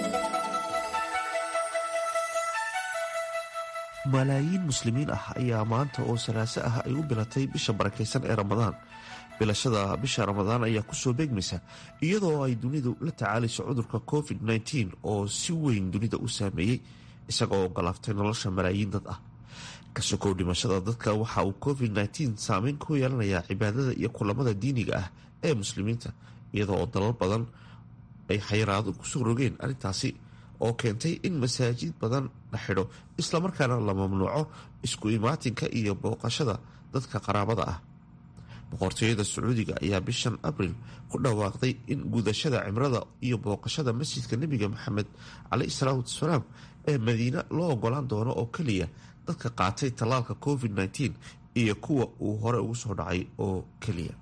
malaayiin muslimiin ah ayaa maanta oo salaaso ah ay u bilatay bisha barakaysan ee ramadaan bilashada bisha ramadaan ayaa kusoo beegmaysa iyadoo ay dunidu la tacaalayso cudurka covid-19 oo si weyn dunida u saameeyey isagoo ogolaaftay nolosha malaayiin dad ah kasokow dhimashada dadka waxa uu covid-19 saameyn ku yeelanayaa cibaadada iyo kulamada diiniga ah ee muslimiinta iyadoo oo dalal badan ay xayiraado kusoo rogeen arrintaasi oo keentay in masaajid badan la xidho islamarkaana la mamnuuco isku imaatinka iyo booqashada dadka qaraabada ah boqortooyada sacuudiga ayaa bishan abril ku dhawaaqday in gudashada cimrada iyo booqashada masjidka nebiga maxamed caleyhi salaatu wasalaam ee madiine loo ogolaan doono oo keliya dadka qaatay tallaalka covid-19 iyo kuwa uu hore ugu soo dhacay oo keliya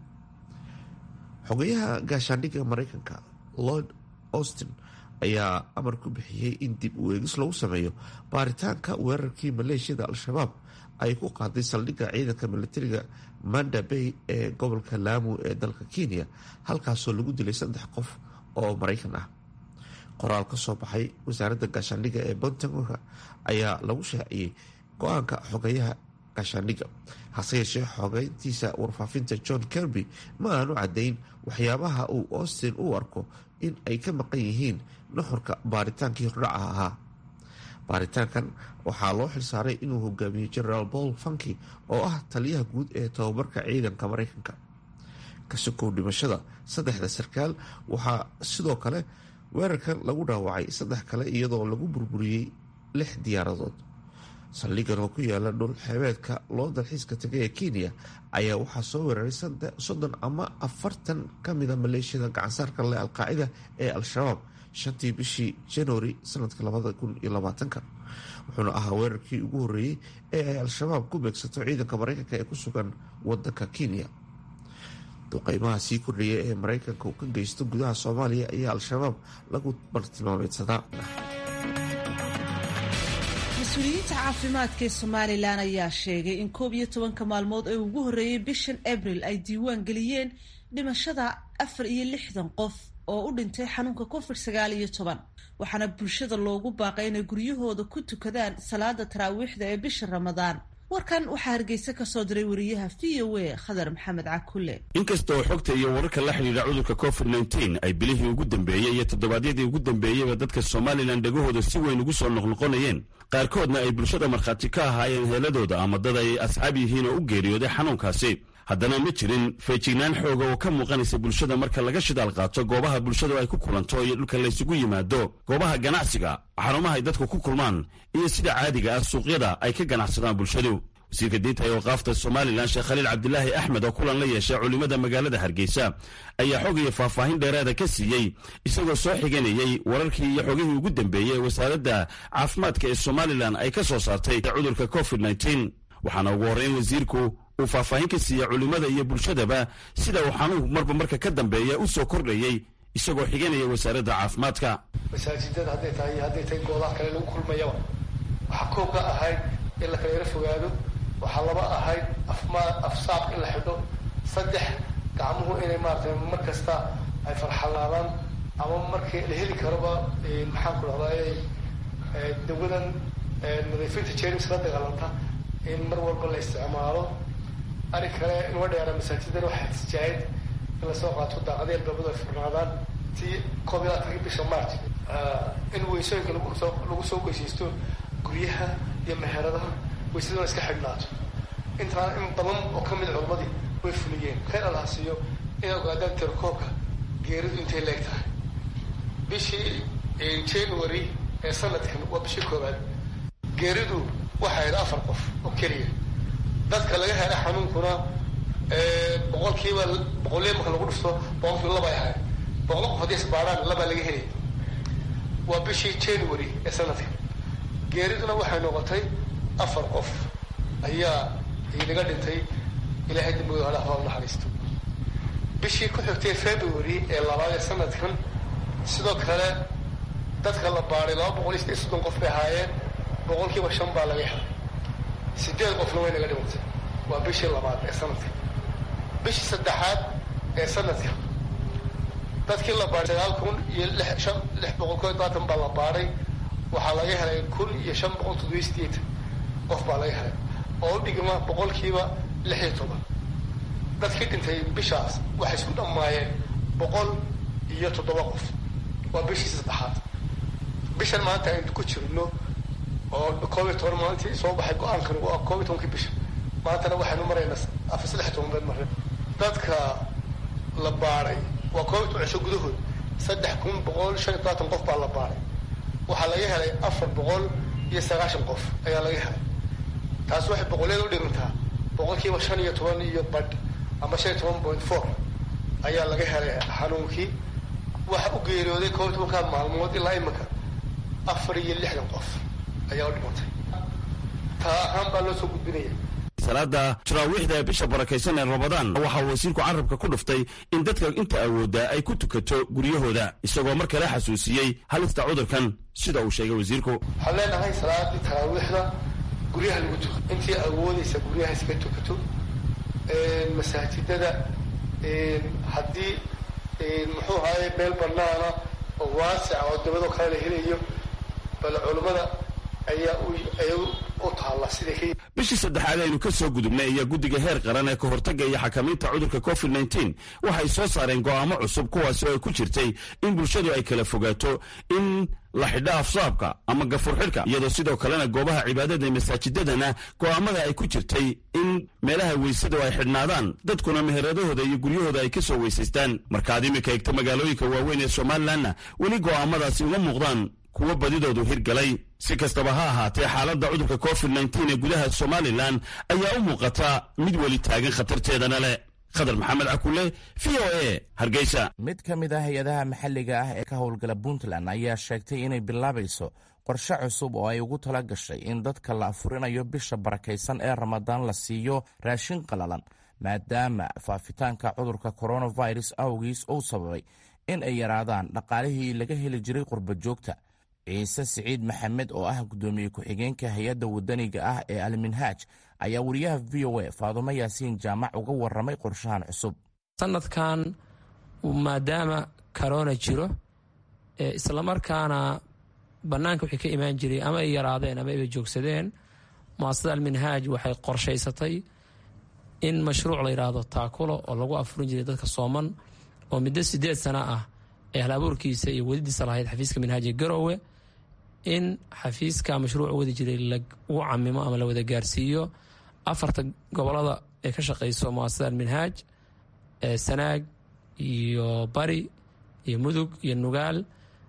xogayaha gaashaandhigga mareykanka lord austin ayaa amar ku bixiyey in dib u eegis lagu sameeyo baaritaanka weerarkii maleeshiyada al-shabaab ay ku qaaday saldhigga ciidanka militariga manda bay ee gobolka laamu ee dalka kenya halkaasoo lagu dilay saddex qof oo maraykan ah qoraal ka soo baxay wasaaradda gaashaandhigga ee pentagonka ayaa lagu shaaciyey go-aanka xogayaha gaashaandhigga hase yeeshee xogeyntiisa warfaafinta john kirby ma aanu caddayn waxyaabaha uu austin u arko in ay ka maqan yihiin nuxurka baaritaankii hordhaca ahaa baaritaankan waxaa loo xilsaaray inuu hogaamiyo generaal paul funky oo ah taliyaha guud ee tobabarka ciidanka mareykanka kasokow dhimashada saddexda sarkaal waxaa sidoo kale weerarkan lagu dhaawacay saddex kale iyadoo lagu burburiyey lix diyaaradood saldhigan oo ku yaala dhul xeebeedka loo dalxiiska tagay ee kenya ayaa waxaa soo weeraray soddon ama afartan ka mida maleeshiyada gacansaarka leh alqaacida ee al-shabaab shantii bishii januari sanadka labada kun iyo labaatanka wuxuuna ahaa weerarkii ugu horreeyey ee ay al-shabaab ku beegsato ciidanka mareykanka ee ku sugan wadanka kenya duqeymaha sii kordhaya ee mareykanka uu ka geysto gudaha soomaaliya ayaa al-shabaab lagu bartilmaameedsadaa mas-uuliyiinta caafimaadka ee somalilan ayaa sheegay in koob iyo tobanka maalmood ee ugu horreeyey bishan abril ay diiwaan geliyeen dhimashada afar iyo lixdan qof oo u dhintay xanuunka covid sagaal iyo toban waxaana bulshada loogu baaqay inay guryahooda ku tukadaan salaada taraawiixda ee bisha ramadaan warkan waxaa hargeysa ka soo diray wariyaha v o a khadar maxamed cakule inkastoo xogta iyo wararka la xidhiidha cudurka covid nteen ay bilihii ugu dambeeyey iyo toddobaadyadii ugu dambeeyeyba dadka somalilan dhegahooda si weyn ugu soo noqnoqonayeen qaarkoodna ay bulshada markhaati ka ahaayeen heeladooda ama dad ay asxaab yihiin oo u geeriyooday xanuunkaasi haddana ma jirin feejignaan xooga oo ka muuqanaysa bulshada marka laga shidaal qaato goobaha bulshadu ay ku kulanto iyo dhulka laysugu yimaado goobaha ganacsiga xarumaha ay dadku ku kulmaan iyo sida caadiga ah suuqyada ay ka ganacsadaan bulshadu wasiirka diinta ee waqaafta somalilan sheekh khaliil cabdilaahi axmed oo kulan la yeeshay culimmada magaalada hargeysa ayaa xog iyo faahfaahin dheeraada ka siiyey isagoo soo xiganayey wararkii iyo xogihii ugu dambeeyey ee wasaaradda caafimaadka ee somalilan ay ka soo saartay cudurka covid nteen waxaana ugu horreyn wasiirku uu faahfaahin ka siiyey culimmada iyo bulshadaba sida uu xanuunku marba marka ka dambeeya u soo kordhayey isagoo xiganaya wasaaradda caafimaadka masaajidada hadday tahay iyo hadday tahay goobaha kale lagu kulmayaba waxaa koob ka ahayd in la kala yaro fogaado waxaa laba ahayd afma afsaaq in la xidho saddex gacmuhu inay maaratay mar kasta ay farxalaadaan ama markii la heli karoba maxaan ku dhahday dawadan nadiifinta jerms la dagaalanta in mar walba la isticmaalo arrin kale inua dheera masaajidana waxaa tijaayad in lasoo qaato daaqadii albaabadu ay furnaadaan si koob iyo labaatankii bisha march in weysooyinka lagusoo lagu soo weysaysto guryaha iyo meheradaha weysaduna iska xidhnaato intaa in badan oo ka mid culamadii way fuliyeen khayr allaha siiyo inay ogaadaan tirakoobka geeridu intay leeg tahay bishii january ee sanadkan waa bishii koowaad geeridu waxay ahayd afar qof oo keliya dadka laga hela xanuunkuna boqolkiiba boqolliya marka lagu dhufto boqolkiiba labay ahayd boqol qof haddii isbaadhaan labaa laga helay waa bishii january ee sanadkan geeriduna waxay noqotay afar qof ayaa inaga dhintay ilaahay dambigooda hale haba naxariisto bishii ku xigtay february ee labaad ee sanadkan sidoo kale dadka la baadhay laba boqol iyo sideed soddon qof bay ahaayeen boqolkiiba shan baa laga helay sideed qofna way naga dhimantay waa bishii labaad ee sanadka bishii saddexaad ee sanadka dadkii la baadhay sagaal kun iyo lix shan lix boqol koo labaatan baa la baadhay waxaa laga helay kun iyo shan boqol toddobiyo sideetan qof baa laga helay oo u dhigma boqolkiiba lix iyo toban dadkii dhintay bishaas waxay isku dhammaayeen boqol iyo toddoba qof waa bishii saddexaad bishan maanta aynu ku jirno oo koob iyo toban maalintii soo baxay go-aankan waa koob iyo tobankii bisha maantana waxaynu maraynaa afar saddex toban been mareen dadka la baadhay waa koob iyo toban cisho gudahood saddex kun boqol shan iyo tobaatan qof baa la baadhay waxaa laga helay afar boqol iyo sagaashan qof ayaa laga helay taas waxay boqolyada u dhigantaa boqolkiiba shan iyo toban iyo badh ama shan iyo toban point four ayaa laga helay xanuunkii waxa u geeriyooday koob iyo tobankaa maalmood ilaa iminka afar iyo lixdan qof ayaa u dhimantay taa ahaan baa loo soo gudbinaya salaada taraawiixda bisha barakaysan ee ramadaan waxaa wasiirku carabka ku dhuftay in dadka inta awoodda ay ku tukato guryahooda isagoo mar kale xasuusiyey halista cudurkan sida uu sheegay wasiirku waxaan leenahay salaadii taraawiixda guryaha lagu tuka intii awoodaysa guryaha iska tukato masaajidada haddii muxuu ahaye meel banaana oo waasica oo dabadoo kale la helayo bal culammada ayaa u taalla siday bishii saddexaad aynu ka soo gudubnay ayaa guddiga heer qaran ee ka hortagga iyo xakamaynta cudurka covid nteen waxay soo saareen go'aamo cusub kuwaasi oo ay ku jirtay in bulshadu ay kala fogaato in la xidho afsaabka ama gafur xidhka iyadoo sidoo kalena goobaha cibaadada ee masaajidadana go'aamada ay ku jirtay in meelaha weysadu ay xidhnaadaan dadkuna meheradahooda iyo guryahooda ay ka soo weysaystaan markaad iminka egto magaalooyinka waaweyn ee somalilanna weli go'aamadaasi uma muuqdaan kuwa badidoodu hirgalay si kastaba ha ahaatee xaaladda cudurka covid nteen ee gudaha somalilan ayaa u muuqata mid weli taagan khatarteedana leh khadar maxamed cakule v o a hargeysa mid ka mid ah hay-adaha maxalliga ah ee ka howlgala puntland ayaa sheegtay inay bilaabayso qorshe cusub oo ay ugu tala gashay in dadka la afurinayo bisha barakaysan ee ramadaan la siiyo raashin qalalan maadaama faafitaanka cudurka coronavirus awgiis uu sababay in ay yaraadaan dhaqaalihii laga heli jiray qurba joogta ciise siciid maxamed oo ah guddoomiye ku-xigeenka hay-adda wadaniga ah ee alminhaaj ayaa wariyaha v o a faadumo yaasiin jaamac uga waramay qorshahan cusub sanadkan maadaama corona jiro islamarkaana bannaanka wixii ka imaan jiray ama ay yaraadeen ama ayba joogsadeen muasasada alminhaaj waxay qorshaysatay in mashruuc la yidhaahdo taakulo oo lagu afurin jiray dadka sooman oo muddo sideed sana ah ee hal abuurkiisa iyo wadidiisa lahayd xafiiska minhaaji garowe in xafiiska mashruuc wadi jiray lagu camimo ama la wada gaarsiiyo afarta gobolada ee ka shaqeyso muasasada alminhaaj sanaag iyo bari iyo mudug iyo nugaal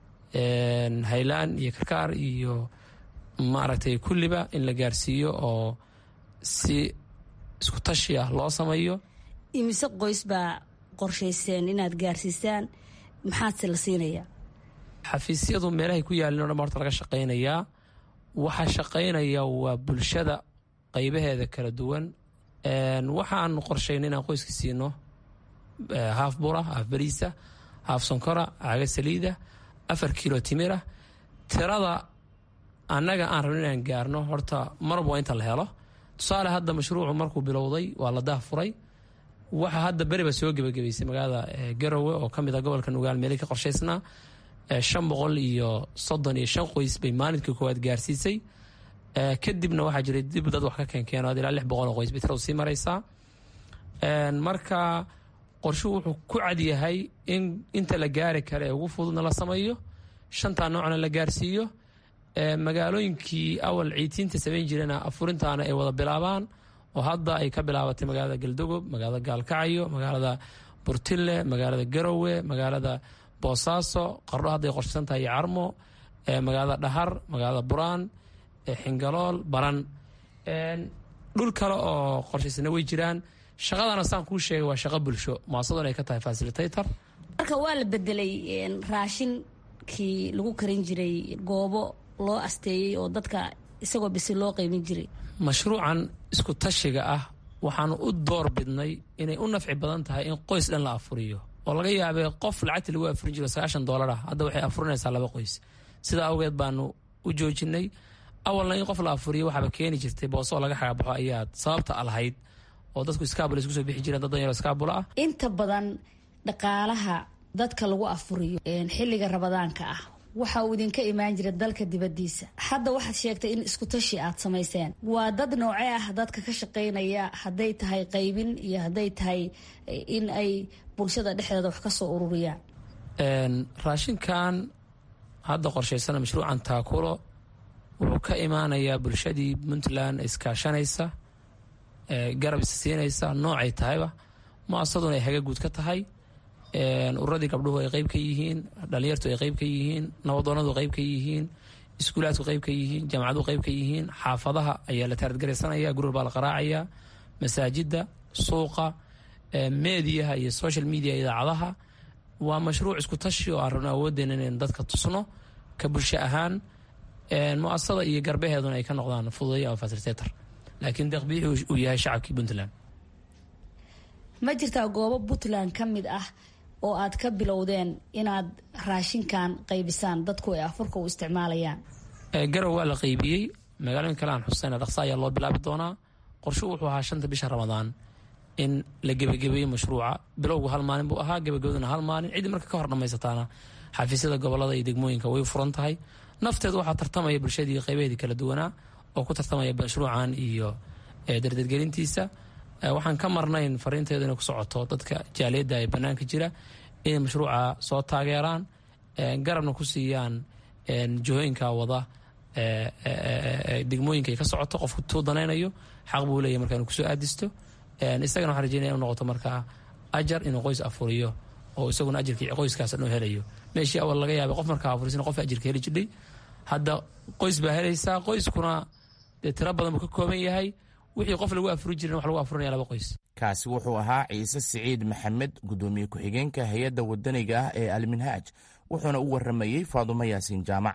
haylaan iyo karkaar iyo maaragtay kulliba in la gaarsiiyo oo si isku tashi ah loo sameeyo imise qoys baa qorshayseen inaad gaarsiisaan maxaadse la siinayaa xafiisyadu meelahay ku yaalin o dhan horta laga shaqaynayaa waxaa shaqaynaya waa bulshada qaybaheeda kala duwan waxaan qorshayn inaan qoyska siino haaf bura haaf bariisa haaf sonkora caaga saliida afar kilo timira tirada annaga aan rabno inaan gaarno horta marba waa inta la helo tusaale hadda mashruucu markuu bilowday waa la daahfuray waxa hadda beriba soo gebagabaysay magaalada garowe oo ka mid a gobolka nugaal meelay ka qorshaysnaa shan boqol iyo soddon iyo shan qoys bay maalinkai koowaad gaarsiisay kadibna waxaa jiray dib dad wax ka keenkeeno ilaa lix boqol oo qoys bay tiradu sii maraysaa marka qorshuhu wuxuu ku cadyahay in inta la gaari kara ee ugu fududna la sameeyo shantaa noocna la gaarsiiyo magaalooyinkii awal ciitiinta samayn jirena afurintaana ay wada bilaabaan oo hadda ay ka bilaabatay magaalada galdogob magaalada gaalkacyo magaalada burtille magaalada garowe magaalada boosaaso qardho hadday qorshaysan tahay iyo carmo magaalada dhahar magaalada buraan xingalool baran dhul kale oo qorshaysana way jiraan shaqadana saan kuu sheegay waa shaqo bulsho muasadun ay ka tahay fasilitator marka waa la bedelay raashinkii lagu karin jiray goobo loo asteeyey oo dadka isagoo bisi loo qeymin jiray mashruucan isku tashiga ah waxaanu u door bidnay inay u nafci badan tahay in qoys dhan la afuriyo oo laga yaabay qof lacagta lagu afurin jiro sagaashan doolar ah hadda waxay afurinaysaa laba qoys sidaa awgeed baanu u joojinay awalna in qof la afuriyo waxaaba keeni jirtay boosoo laga xagabaxo ayaad sababta lahayd oo dadku iskaabula isku soo bixi jireen dad danyaro iskaabula ah inta badan dhaqaalaha dadka lagu afuriyo xilliga rabadaanka ah waxa uu idinka imaan jira dalka dibadiisa hadda waxaad sheegtay in isku tashi aad samayseen waa dad noocee ah dadka ka shaqaynaya hadday tahay qaybin iyo hadday tahay in ay bulshada dhexdeeda wax ka soo ururiyaan raashinkan hadda qorshaysana mashruucan taakulo wuxuu ka imaanayaa bulshadii puntland iskaashanaysa garab is siinaysa noocay tahayba muasaduna ay haga guud ka tahay ururadii gabdhuhu ay qeyb ka yihiin dhalinyartu ay qeyb ka yihiin nabadoonadu qeyb ka yihiin iskuulaadku qeyb ka yihiin jaamacadu qeyb ka yihiin xaafadaha ayaa la taaradgaraysanaya gurur baa la qaraacaya masaajida suuqa mediyaha iyo social media idaacadaha waa mashruuc isku tashi oo aan rabno awoodeena inayn dadka tusno ka bulsho ahaan muasada iyo garbaheeduna ay ka noqdaan fududay ama fasilitator laakiin deeqbixi uu yahay shacabkii puntland ma jirtaa goobo puntland ka mid ah oo aad ka bilowdeen inaad raashinkan qaybisaan dadku ay afurka u isticmaalayaan garow waa la qaybiyey magaalooyin kale aan xusayna dhaqsa ayaa loo bilaabi doonaa qorshu wuxuu ahaa shanta bisha ramadaan in la gebagabeeyo mashruuca bilowgu hal maalin buu ahaa gebagabaduna hal maalin ciddii marka ka hor dhammaysataana xafiisyada gobolada iyo degmooyinka way furan tahay nafteedu waxaa tartamaya bulshadii qaybaheedii kala duwanaa oo ku tartamaya mashruucan iyo dardargelintiisa waxaan ka marnayn fariinteedu inay ku socoto dadka jaaliyadda ee bannaanka jira inay mashruuca soo taageeraan garabna ku siiyaan jihooyinka wada degmooyinka ay ka socoto qofku tuu danaynayo xaq buu leeyahy marka inuu kusoo aadisto isagana waxaan rajeynaya inu noqoto markaa ajar inuu qoys afuriyo oo isaguna ajarkii qoyskaas dhan helayo meeshii awal laga yaabay qof markaa afurisna qof ajarka heli jirdhay hadda qoys baa helaysaa qoyskuna dee tiro badan buu ka kooban yahay wixii qof lagu afuri jirin wax lagu afurinaya laba qoys kaasi wuxuu ahaa ciise siciid maxamed gudoomiye ku-xigeenka hay-adda wadaniga ah ee alminhaaj wuxuuna u waramayey faadumo yaasiin jaamac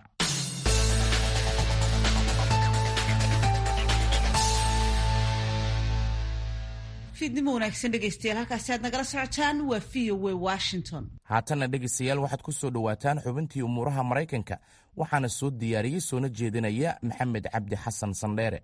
fiidnimo wanaagsan dhegaystayaal halkaasi aad nagala socotaan waa v o w washington haatanna dhegaystayaal waxaad ku soo dhowaataan xubintii umuuraha maraykanka waxaana soo diyaariyey soona jeedinaya maxamed cabdi xasan sandheere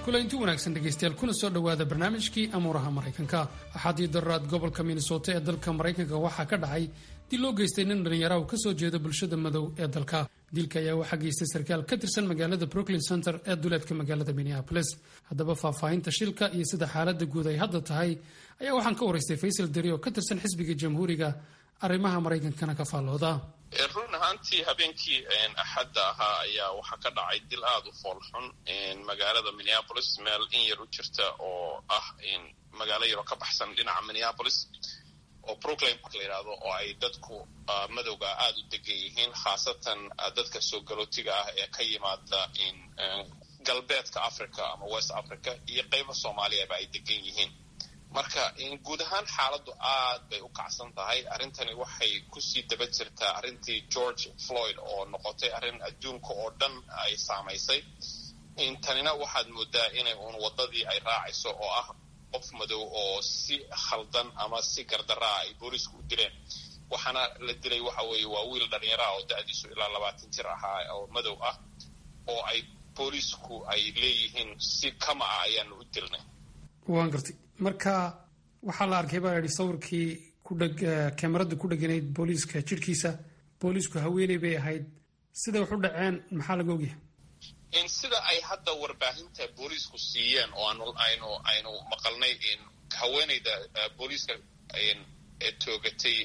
kulanti wanaagsan dhegaystayaal kuna soo dhowaada barnaamijkii amuuraha maraykanka axaadii darraad gobolka minnesota ee dalka maraykanka waxaa ka dhacay dil loo geystay nin dhallinyaraha ka soo jeeda bulshada madow ee dalka dilka ayaa waxaa geystay sarkaal ka tirsan magaalada brooklyn center ee duleedka magaalada minneapolis haddaba faahfaahinta shilka iyo sida xaaladda guud ay hadda tahay ayaa waxaan ka waraystay faysal deri oo ka tirsan xisbiga jamhuuriga arrimaha maraykankana ka faallooda run ahaantii habeenkii axadda ahaa ayaa waxaa ka dhacay dil aada u foolxun magaalada minneapolis meel in yar u jirta oo ah magaalo yaroo ka baxsan dhinaca minneapolis oo brooklyn park la yidhaahdo oo ay dadku madowga aada u degan yihiin khaasatan dadka soo galootiga ah ee ka yimaada galbeedka africa ama west africa iyo qeybo soomaaliyaba ay degan yihiin marka guud ahaan xaaladdu aad bay u kacsan tahay arrintani waxay kusii daba jirtaa arrintii george floyd oo noqotay arrin adduunka oo dhan ay saamaysay tanina waxaad moodaa inay uun waddadii ay raacayso oo ah qof madow oo si khaldan ama si gardaraa ay boolisku u dileen waxaana la dilay waxa weeye waa wiil dhallinyaraha oo da-diisu ilaa labaatan jir ahaa oo madow ah oo ay boolisku ay leeyihiin si kama ah ayaanu u dilnay waan gartay marka waxaa la arkay baa yidhi sawirkii kudheg kamarada ku dheganayd booliiska jidhkiisa boolisku haweeney bay ahayd siday wax u dhaceen maxaa laga ogyahay sida ay hadda warbaahinta booliisku siiyeen oo aanu aynu aynu maqalnay haweeneyda booliiska ee toogatay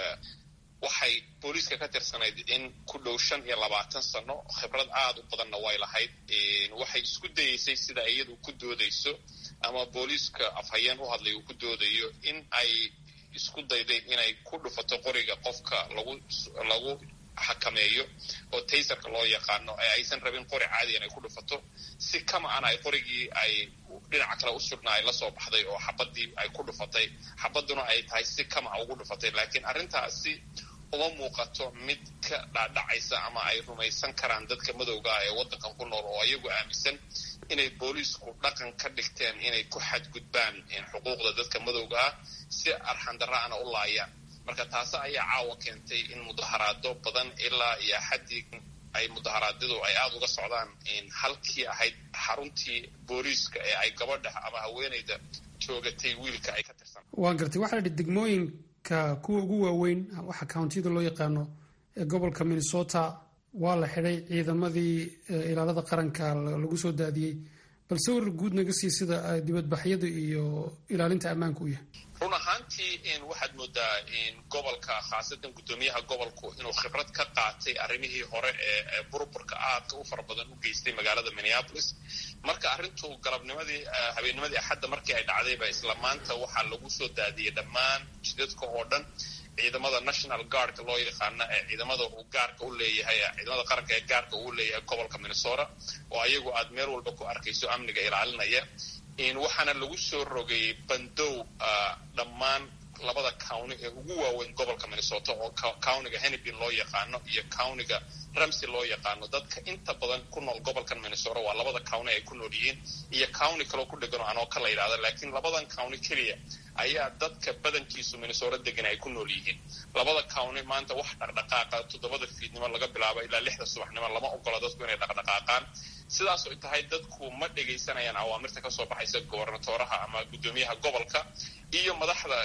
waxay booliiska ka tirsanayd in ku dhow shan iyo labaatan sano khibrad aada u badanna way lahayd waxay isku dayeysay sida iyadu ku doodayso ama booliiska afhayeen u hadlay uu ku doodayo in ay isku dayday inay ku dhufato qoriga qofka lagu lagu xakameeyo oo taysarka loo yaqaano ee aysan rabin qori caadi inay ku dhufato si kama ana ay qorigii ay dhinaca kale u sugna ay lasoo baxday oo xabadii ay ku dhufatay xabaduna ay tahay si kama a ugu dhufatay laakiin arrintaasi uma muuqato mid ka dhaadhacaysa ama ay rumaysan karaan dadka madowga ah ee waddankan ku nool oo ayagu aaminsan inay booliisku dhaqan ka dhigteen inay ku xadgudbaan xuquuqda dadka madowga ah si arxandara'ana u laayaan marka taasi ayaa caawa keentay in mudaharaado badan ilaa iyo axaddii ay mudaharaadyadu ay aada uga socdaan halkii ahayd xaruntii booliiska ee ay gabadha ama haweeneyda joogatay wiilka ay ka tirsan waan gartay waxaa la yidhi degmooyinka kuwa ugu waaweyn waxa countiyada loo yaqaano ee gobolka minnesota waa la xidhay ciidamadii ilaalada qaranka lagu soo daadiyey bal sawir guud naga sii sida dibadbaxyada iyo ilaalinta ammaanka u yahay run ahaantii waxaad moodaa gobolka khaasatan guddoomiyaha gobolku inuu khibrad ka qaatay arrimihii hore ee burburka aadka u fara badan u geystay magaalada minneapolis marka arrintu galabnimadii habeennimadii axadda markii ay dhacdayba isla maanta waxaa lagu soo daadiyey dhammaan jidadka oo dhan ciidamada national guardka loo yaqaana ee ciidamada uu gaarka u leeyahay ciidamada qaranka ee gaarka uu leeyahay gobolka minnesota oo ayagu aad meel walba ku arkayso amniga ilaalinaya waxaana lagu soo rogayey bandow dhammaan labada county ee ugu waaweyn gobolka minnesota oo countiga hennepin loo yaqaano iyo countiga ramsey loo yaqaano dadka inta badan ku nool gobolkan minnesota waa labada county ay ku nool yihiin iyo county kaloo ku dheganoo anoo ka la yidhahda laakiin labadan county keliya ayaa dadka badankiisu minnesota degan ay ku nool yihiin labada county maanta wax dhaqdhaqaaqa toddobada fiidnimo laga bilaabo ilaa lixda subaxnimo lama ogola dadku inay dhaqdhaqaaqaan sidaas ay tahay dadku ma dhegaysanayaan awaamirta kasoo baxaysa gobernatoraha ama guddoomiyaha gobolka iyo madaxda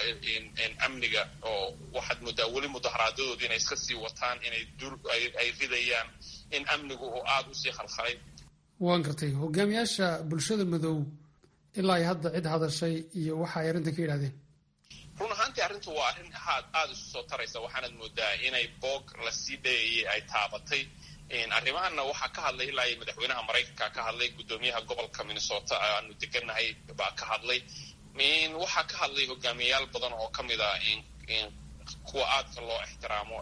amniga oo waxaad moodaa weli mudaharaadadoodii inay iska sii wataan inay ay ridayaan in amnigu uu aada usii khalkhalay waan gartay hogaamiyaasha bulshada madow ilaa ay hadda cid hadashay iyo waxa ay arrintan ka yidhahdeen run ahaantii arrintu waa arrin aad aada isu soo taraysa waxaanad moodaa inay boog lasii dhayayay ay taabatay arrimahanna waxaa ka hadlay ilaa iyo madaxweynaha maraykanka ka hadlay guddoomiyaha gobolka minnesota aanu degannahay baa ka hadlay waxaa ka hadlay hogaamiyayaal badan oo ka mid a kuwa aadka loo ixtiraamo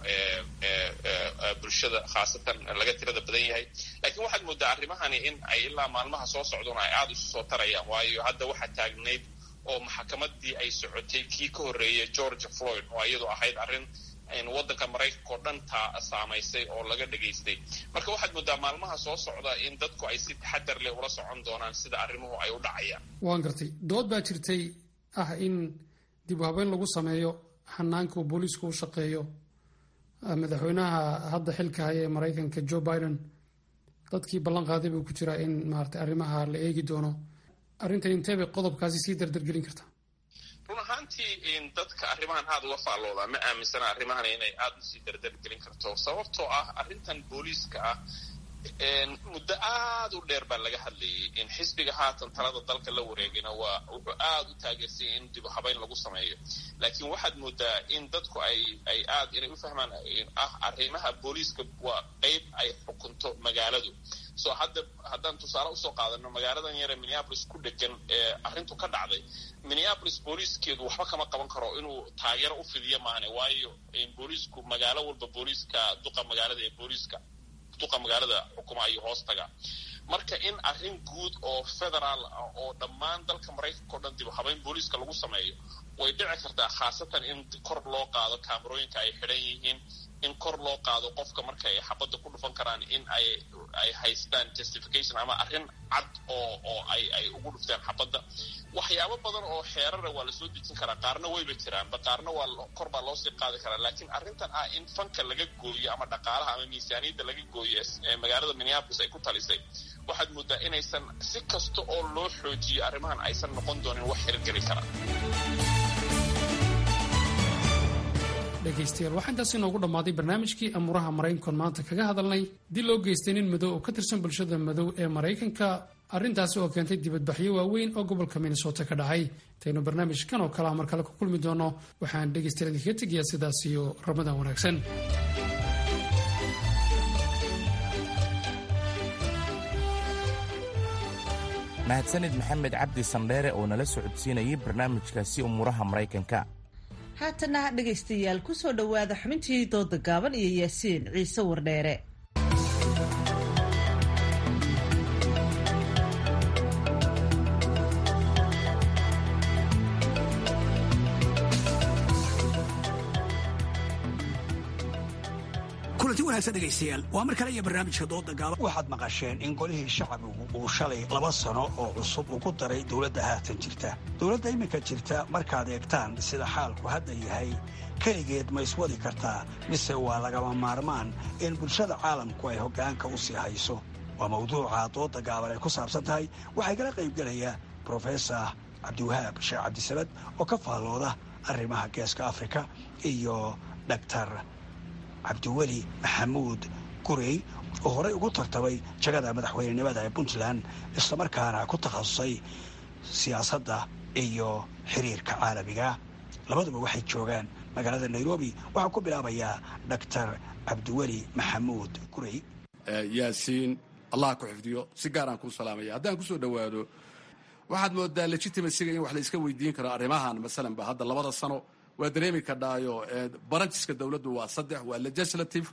ee bulshada khaasatan laga tirada badan yahay laakiin waxaad moodaa arrimahani in ay ilaa maalmaha soo socdona ay aada isu soo tarayaan waayo hadda waxaa taagnayd oo maxakamadii ay socotay kii ka horreeyay george floyd oo iyadu ahayd arrin waddanka maraykanka oo dhan taa saamaysay oo laga dhegaystay marka waxaad moodaa maalmaha soo socda in dadku ay si taxadar leh ula socon doonaan sida arrimuhu ay u dhacayaan waan gartay dood baa jirtay ah in dib u habeyn lagu sameeyo xanaanka uu booliisku u shaqeeyo madaxweynaha hadda xilka haya ee maraykanka joe biden dadkii ballan qaaday buu ku jiraa in maarata arrimaha la eegi doono arrintan intee bay qodobkaasi sii dardargelin kartaa run ahaantii dadka arrimahan aada uga faalloodaa ma aaminsana arrimahan inay aada usii dardargelin karto sababtoo ah arrintan booliiska ah muddo aada u dheer baa laga hadlayay in xisbiga haatan talada dalka la wareegina waa wuxuu aada u taageersanya in dibu habayn lagu sameeyo laakiin waxaad moodaa in dadku ay ay aad inay u fahmaan ah arrimaha booliiska waa qeyb ay xukunto magaaladu so hadda haddaan tusaale usoo qaadano magaaladan yare minneapolis ku dhegan ee arrintu ka dhacday minneapolis booliiskeedu waxba kama qaban karo inuu taageero u fidiyo maane waayo booliisku magaalo walba booliiska duqa magaalada ee booliiska duqa magaalada xukuma ayuu hoos tagaa marka in arrin guud oo federaal ah oo dhammaan dalka maraykanka o dhan dib habayn booliiska lagu sameeyo way dhici kartaa khaasatan in kor loo qaado kaamarooyinka ay xidhan yihiin in kor loo qaado qofka marka ay xabadda ku dhufan karaan in ay ay haystaan justification ama arrin cad oo oo ay ay ugu dhufteen xabadda waxyaabo badan oo xeerara waa lasoo dejin karaa qaarna wayba jiraanba qaarna waa kor baa loosii qaadi karaa laakiin arrintan ah in fanka laga gooyo ama dhaqaalaha ama miisaaniyadda laga gooyo ee magaalada minneapolis ay ku talisay waxaad moodaa inaysan si kasta oo loo xoojiyo arrimahan aysan noqon doonin wax hirgeli kara dhegaystayaal waxaa intaas inoogu dhammaaday barnaamijkii amuuraha maraykankoon maanta kaga hadalnay dil loo geystay nin madow oo ka tirsan bulshada madow ee maraykanka arrintaasi oo keentay dibadbaxyo waaweyn oo gobolka minnesota ka dhacay intaynu barnaamijkan oo kalea mar kale ku kulmi doono waxaan dhegaystayaal idinkaga tegayaa sidaas iyo ramadaan wanaagsan mahadsanid maxamed cabdi sandheere oo nala socodsiinayay barnaamijkaasi umuuraha maraykanka haatana dhegaystayaal ku soo dhowaada xubintii dooda gaaban iyo yaasiin ciise wardheere kulanti wanaagsan dhegaystayaal waa mar kale iyo barnaamijka dooda gaaban waxaad maqasheen in golihii shacbigu uu shalay laba sano oo cusub ugu daray dowladda haatan jirta dowladda iminka jirta markaad eegtaan sida xaalku hadda yahay keligeed ma iswadi kartaa mise waa lagama maarmaan in bulshada caalamku ay hoggaanka u sii hayso waa mawduuca dooda gaaban ay ku saabsan tahay waxaa igala qaybgelaya brofesor cabdiwahaab sheekh cabdisamad oo ka faallooda arrimaha geeska afrika iyo dhaktar cabdiweli maxamuud gurey oo horey ugu tartamay jagada madaxweynenimada ee puntland islamarkaana ku takhasusay siyaasadda iyo xiriirka caalamiga labaduba waxay joogaan magaalada nairobi waxaa ku bilaabayaa dhaktar cabdiweli maxamuud gurey yaasiin allah ku xifdiyo si gaaraan kuu salaamaya haddaan kusoo dhowaado waxaad moodaa legitimacyga in wax la iska weydiin karo arrimahan masalanba hadda labada sano waa dareemi kadhaayo baranjiska dowladdu waa saddex waa legislative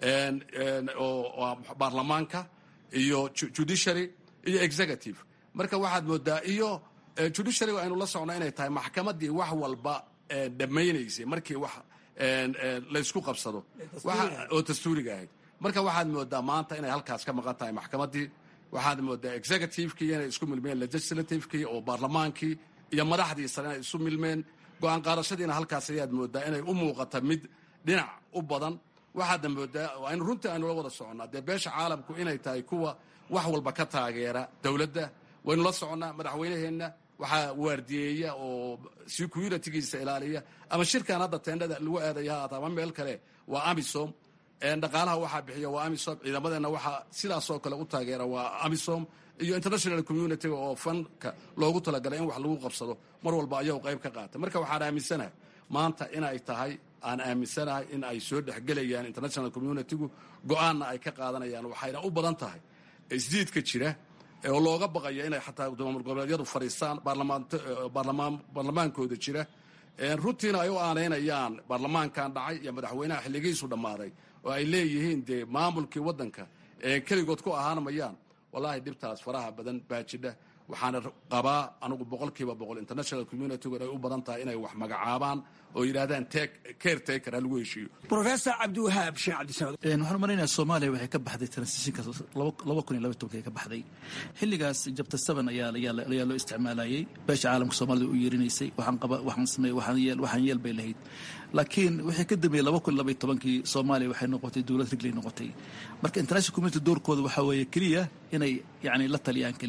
oo baarlamaanka iyo judiciary iyo executive marka waxaad moodaa iyo judiciaryga aynu la socno inay tahay maxkamaddii wax walba dhammaynaysay markii wax laysku qabsado oo dastuuriga ahayd marka waxaad moodaa maanta inay halkaas ka maqan tahay maxkamaddii waxaad moodaa executivekii inay isku milmeen legislativekii oo baarlamaankii iyo madaxdii sare inay isu milmeen go-aan qaadashadiina halkaas ayaad moodaa inay u muuqata mid dhinac u badan waxaadna moodaa aynu runtii aynula wada soconnaa dee beesha caalamku inay tahay kuwa wax walba ka taageera dowladda waynu la soconnaa madaxweynaheenna waxaa waardiyeeya oo securitigiisa ilaaliya ama shirkan hadda teendhada lagu aadaya haata ama meel kale waa amisom dhaqaalaha waxaa bixiya waa amisom ciidamadeenna waxaa sidaasoo kale u taageera waa amisom iyo international communitiga oo fanka loogu talagalay in wax lagu qabsado mar walba ayagu qayb ka qaata marka waxaan aaminsanahay maanta inay tahay aan aaminsanahay in ay soo dhexgelayaan international communitigu go-aanna ay ka qaadanayaan waxayna u badan tahay isdiidka jira oo looga baqayo inay xataa maamul goboleedyadu fadhiistaan baarlamaankooda jira runtiina ay u aanaynayaan baarlamaankan dhacay iyo madaxweynaha xilligiisu dhammaaday oo ay leeyihiin dee maamulkii waddanka keligood ku ahaan mayaan wallaahi dhibtaas faraha badan baa jidha waxaana qabaa anugu boqolkiiba boqol international communitigu ay u badan tahay inay wax magacaabaan oo yidhahdaan care taker ha lagu heshiiyo professor cabdiwahaab sheekh cabdisamad waxaan u malaynayaa soomaaliya waxay ka baxday transitionka laba kun iyo laba tobankii ka baxday xilligaas jabta seven ayaa ayaa loo isticmaalayay beesha caalamka soomaalida u yeerinaysay waxaan qaba waxaan sameey waxaan yeel waxaan yeel bay lahayd laakiin wixii ka dambeeyey laba kun iyo laba iyo tobankii soomaaliya waxay noqotay dowlad rigley noqotay marka international community doorkooda waxaa weeye keliya inay yacni la taliyaan keliya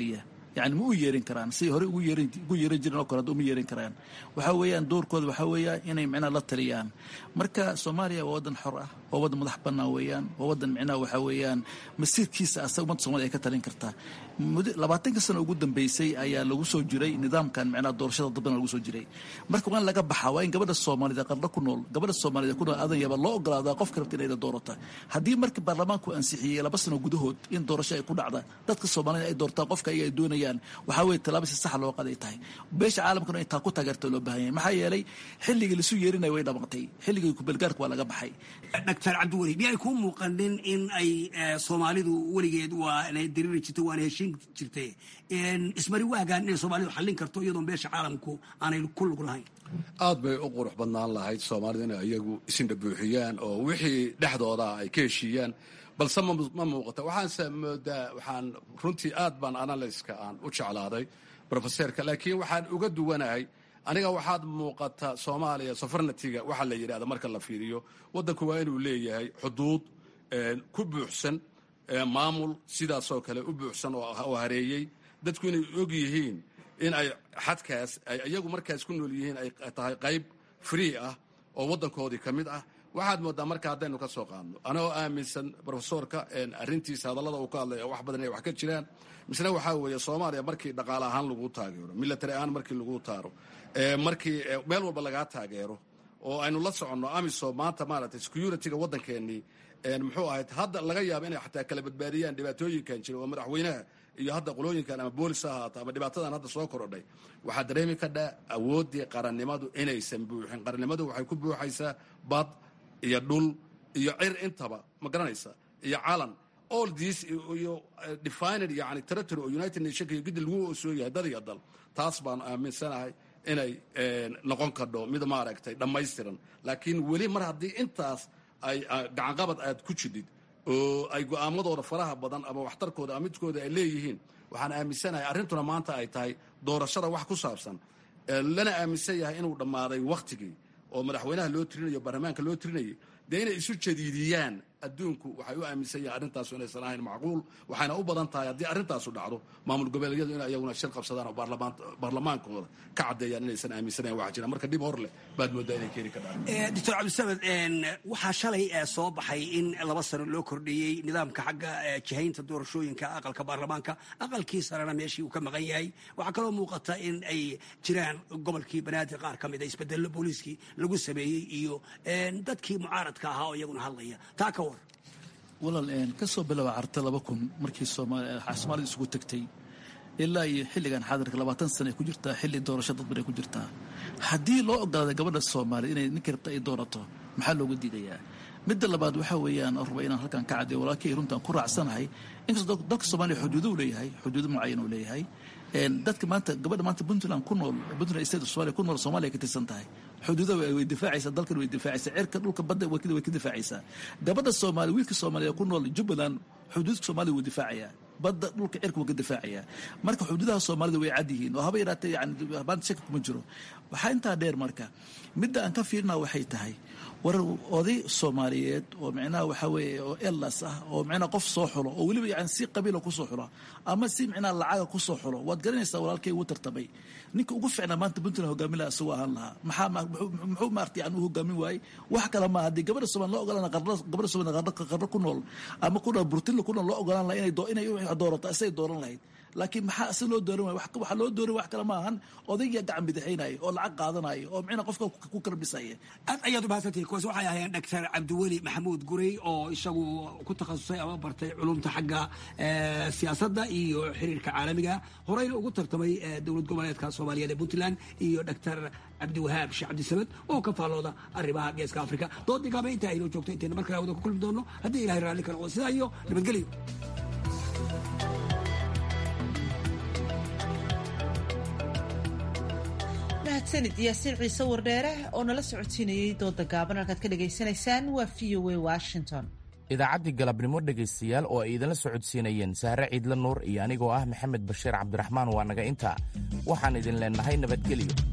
yani ma u yeerin karaan siday hore ugu yeerin ugu yeeran jireen oo kale hadda uma yeerin karaan waxa weeyaan doorkooda waxa weeyaa inay micnaha la taliyaan marka soomaaliya waa waddan xor ah waa waddan madax bannaan weeyaan waa waddan micnaha waxa weeyaan masiirkiisa asaga ummadda soomaliya ay ka talin kartaa muddo labaatanka sano ugu dambeysay ayaa lagu soo jiray nidaamkan micnaha doorashada dadbana lagu soo jiray marka waa in laga baxaa waa in gabadha soomaalida qarno ku nool gabadha soomaalida ku nool adan yaba loo ogolaadaa qofka rabta inay doorata haddii marka baarlamaanku ansixiyey laba sano gudahood in doorasho ay ku dhacda dadka soomaalida ay doortaan qofka ayaga ay doonayaan waxaa weeye tallaabo si sax loo qaday tahay beesha caalamkuna in taa ku taageerta loo baahan yahay maxaa yeelay xilligii lasu yeerinaya way dhamatay xilligii kubelgaarka waa laga baxay doctor cabdiweli miyay kuu muuqanin in ay soomaalidu weligeed waa inay diriri jirtay waana heshiin jirtay ismari waagaan inay soomaalidu xallin karto iyadoon beesha caalamku aanay ku lug lahayn aad bay u qurux badnaan lahayd soomaalida inay iyagu isindha buuxiyaan oo wixii dhexdooda ay ka heshiiyaan balse ma muuqata waxaanse moodaa waxaan runtii aad baan analyska aan u jeclaaday brofeserka laakiin waxaan uga duwanahay aniga waxaad muuqata soomaaliya sofarnatiga waxaa la yidhahda marka la fiiriyo waddanku waa inuu leeyahay xuduud ku buuxsan maamul sidaasoo kale u buuxsan oo hareeyey dadku inay og yihiin in ay xadkaas ay iyagu markaas ku nool yihiin ay tahay qayb free ah oo waddankoodii ka mid ah waxaad moodaa marka haddaynu ka soo qaadno anagoo aaminsan brofesorka arrintiisa hadallada uu ka hadlaya wax badan inay wax ka jiraan misna waxaa weeye soomaaliya markii dhaqaale ahaan lagu taageero military ahaan markii lagu taaro markii meel walba lagaa taageero oo aynu la soconno amisom maanta maaragtay security-ga waddankeenii muxuu ahayd hadda laga yaaba inay xataa kala badbaadiyaan dhibaatooyinkan jira oo madaxweynaha iyo hadda qolooyinkan ama boolis ha ahaato ama dhibaatadan hadda soo korodhay waxaa dareemi kadhaa awooddii qarannimadu inaysan buuxin qarannimadu waxay ku buuxaysaa bad iyo dhul iyo cir intaba ma garanaysa iyo calan all this iyo defined yani territory oo united nationka iyo gidi lagu soo yahay dad iyo dal taas baanu aaminsanahay inay noqon kadho mid maaragtay dhammaystiran laakiin weli mar haddii intaas ay gacanqabad aad ku jidid oo ay go'aamadooda faraha badan ama waxtarkooda ama midkooda ay leeyihiin waxaan aaminsanahay arrintuna maanta ay tahay doorashada wax ku saabsan lana aaminsan yahay inuu dhammaaday wakhtigii oo madaxweynaha loo tirinayo baarlamaanka loo tirinayay dee inay isu jadiidiyaan adduunku waxay u aaminsan yahay arrintaasu inaysan ahayn macquul waxayna u badan tahay haddii arrintaasu dhacdo maamul goboleedyadu in iyaguna shir qabsadaan oo baarlamaankooda ka caddeeyaan inaysan aaminsanayn waxa jira marka dhib hor leh baad moodaa inay keeni ka dhacdo doctor cabdisamed waxaa shalay soo baxay in laba sano loo kordhiyey nidaamka xagga jihaynta doorashooyinka aqalka baarlamaanka aqalkii sarena meeshii uu ka maqan yahay waxaa kaloo muuqata in ay jiraan gobolkii banaadir qaar ka mid a isbedello booliiskii lagu sameeyey iyo dadkii mucaaradka ahaa oo iyaguna hadlaya taa ka war walaal ka soo bilaaba carta laba kun markii soomaalida isugu tagtay ilaa iyo xilligan xaadirka labaatan sana ay ku jirtaa xilli doorasho dadban ay ku jirtaa haddii loo ogolaaday gabadha soomaaliyed inay ninka rabta ay doorato maxaa looga diidayaa midda labaad waxaa weeyaan raba inaan halkan ka caddeeyo walaalkay runtaan ku raacsanahay inkastoo dalka soomaaliya xuduudo u leeyahay xuduudo mucayan uu leeyahay dadka maanta gabadha maanta puntland ku nool puntland state of somalia ku nool soomaaliya ka tirsan tahay xuduuda way difaacaysaa dalkan way difaacaysaa cirka dhulka badda way ka difaacaysaa gabadha soomaaliya wiilka soomaaliya ku nool jubbaland xuduudka soomaaliya wuu difaacayaa badda dhulka cirka wuu ka difaacayaa marka xuduudaha soomaalida way cad yihiin oo haba yaraatee yani maanta shaki kuma jiro waxaa intaa dheer marka midda aan ka fiirina waxay tahay war oday soomaaliyeed oo micnaha waxaa weeye oo elas ah oo micnaha qof soo xulo oo weliba yani si qabiila kusoo xulo ama si micnaha lacaga kusoo xulo waad garanaysaa walaalkay ugu tartamay ninka ugu ficnaa maanta puntland hogaamin laha isagoo ahaan lahaa maxaa muxuu maarta yani u hogaamin waayey wax kale ma haddii gabadha soomaali loo ogolaan gabadha soomaali qarno ku nool ama ku nool burtinla ku nool loo ogolaan laha inay inay doorato isagay dooran lahayd laakiin maxaa si loo dooran waay waxaa loo dooran wax kale ma ahan odaygaa gacan bidixaynaya oo lacag qaadanaya oo micna qofka ku karbisaya aad ayaad umahadsantihi kuwaas waxay ahaayeen doctor cabdiweli maxamuud gurey oo isagu ku takhasusay ama bartay culumta xagga siyaasadda iyo xiriirka caalamiga horeyna ugu tartamay dowlad goboleedka soomaaliyeed ee puntland iyo doctor cabdiwahaab sheekh cabdisamed oo ka faallooda arrimaha geeska africa doodii gaaba intaa aynoo joogto intayna mar kale wada ku kulmi doono haddii ilahay raalli ka noqdo sidaa iyo nabadgelyo mahadsanid yaasiin ciise wardheere oo nala socodsiinayey dooda gaaban halkaad ka dhagaysanaysaan waa v o a washington idaacaddii galabnimo dhegaystayaal oo ay idinla socodsiinayeen sahre ciidla nuur iyo anigoo ah maxamed bashiir cabdiraxmaan waa naga intaa waxaan idin leennahay nabadgelyo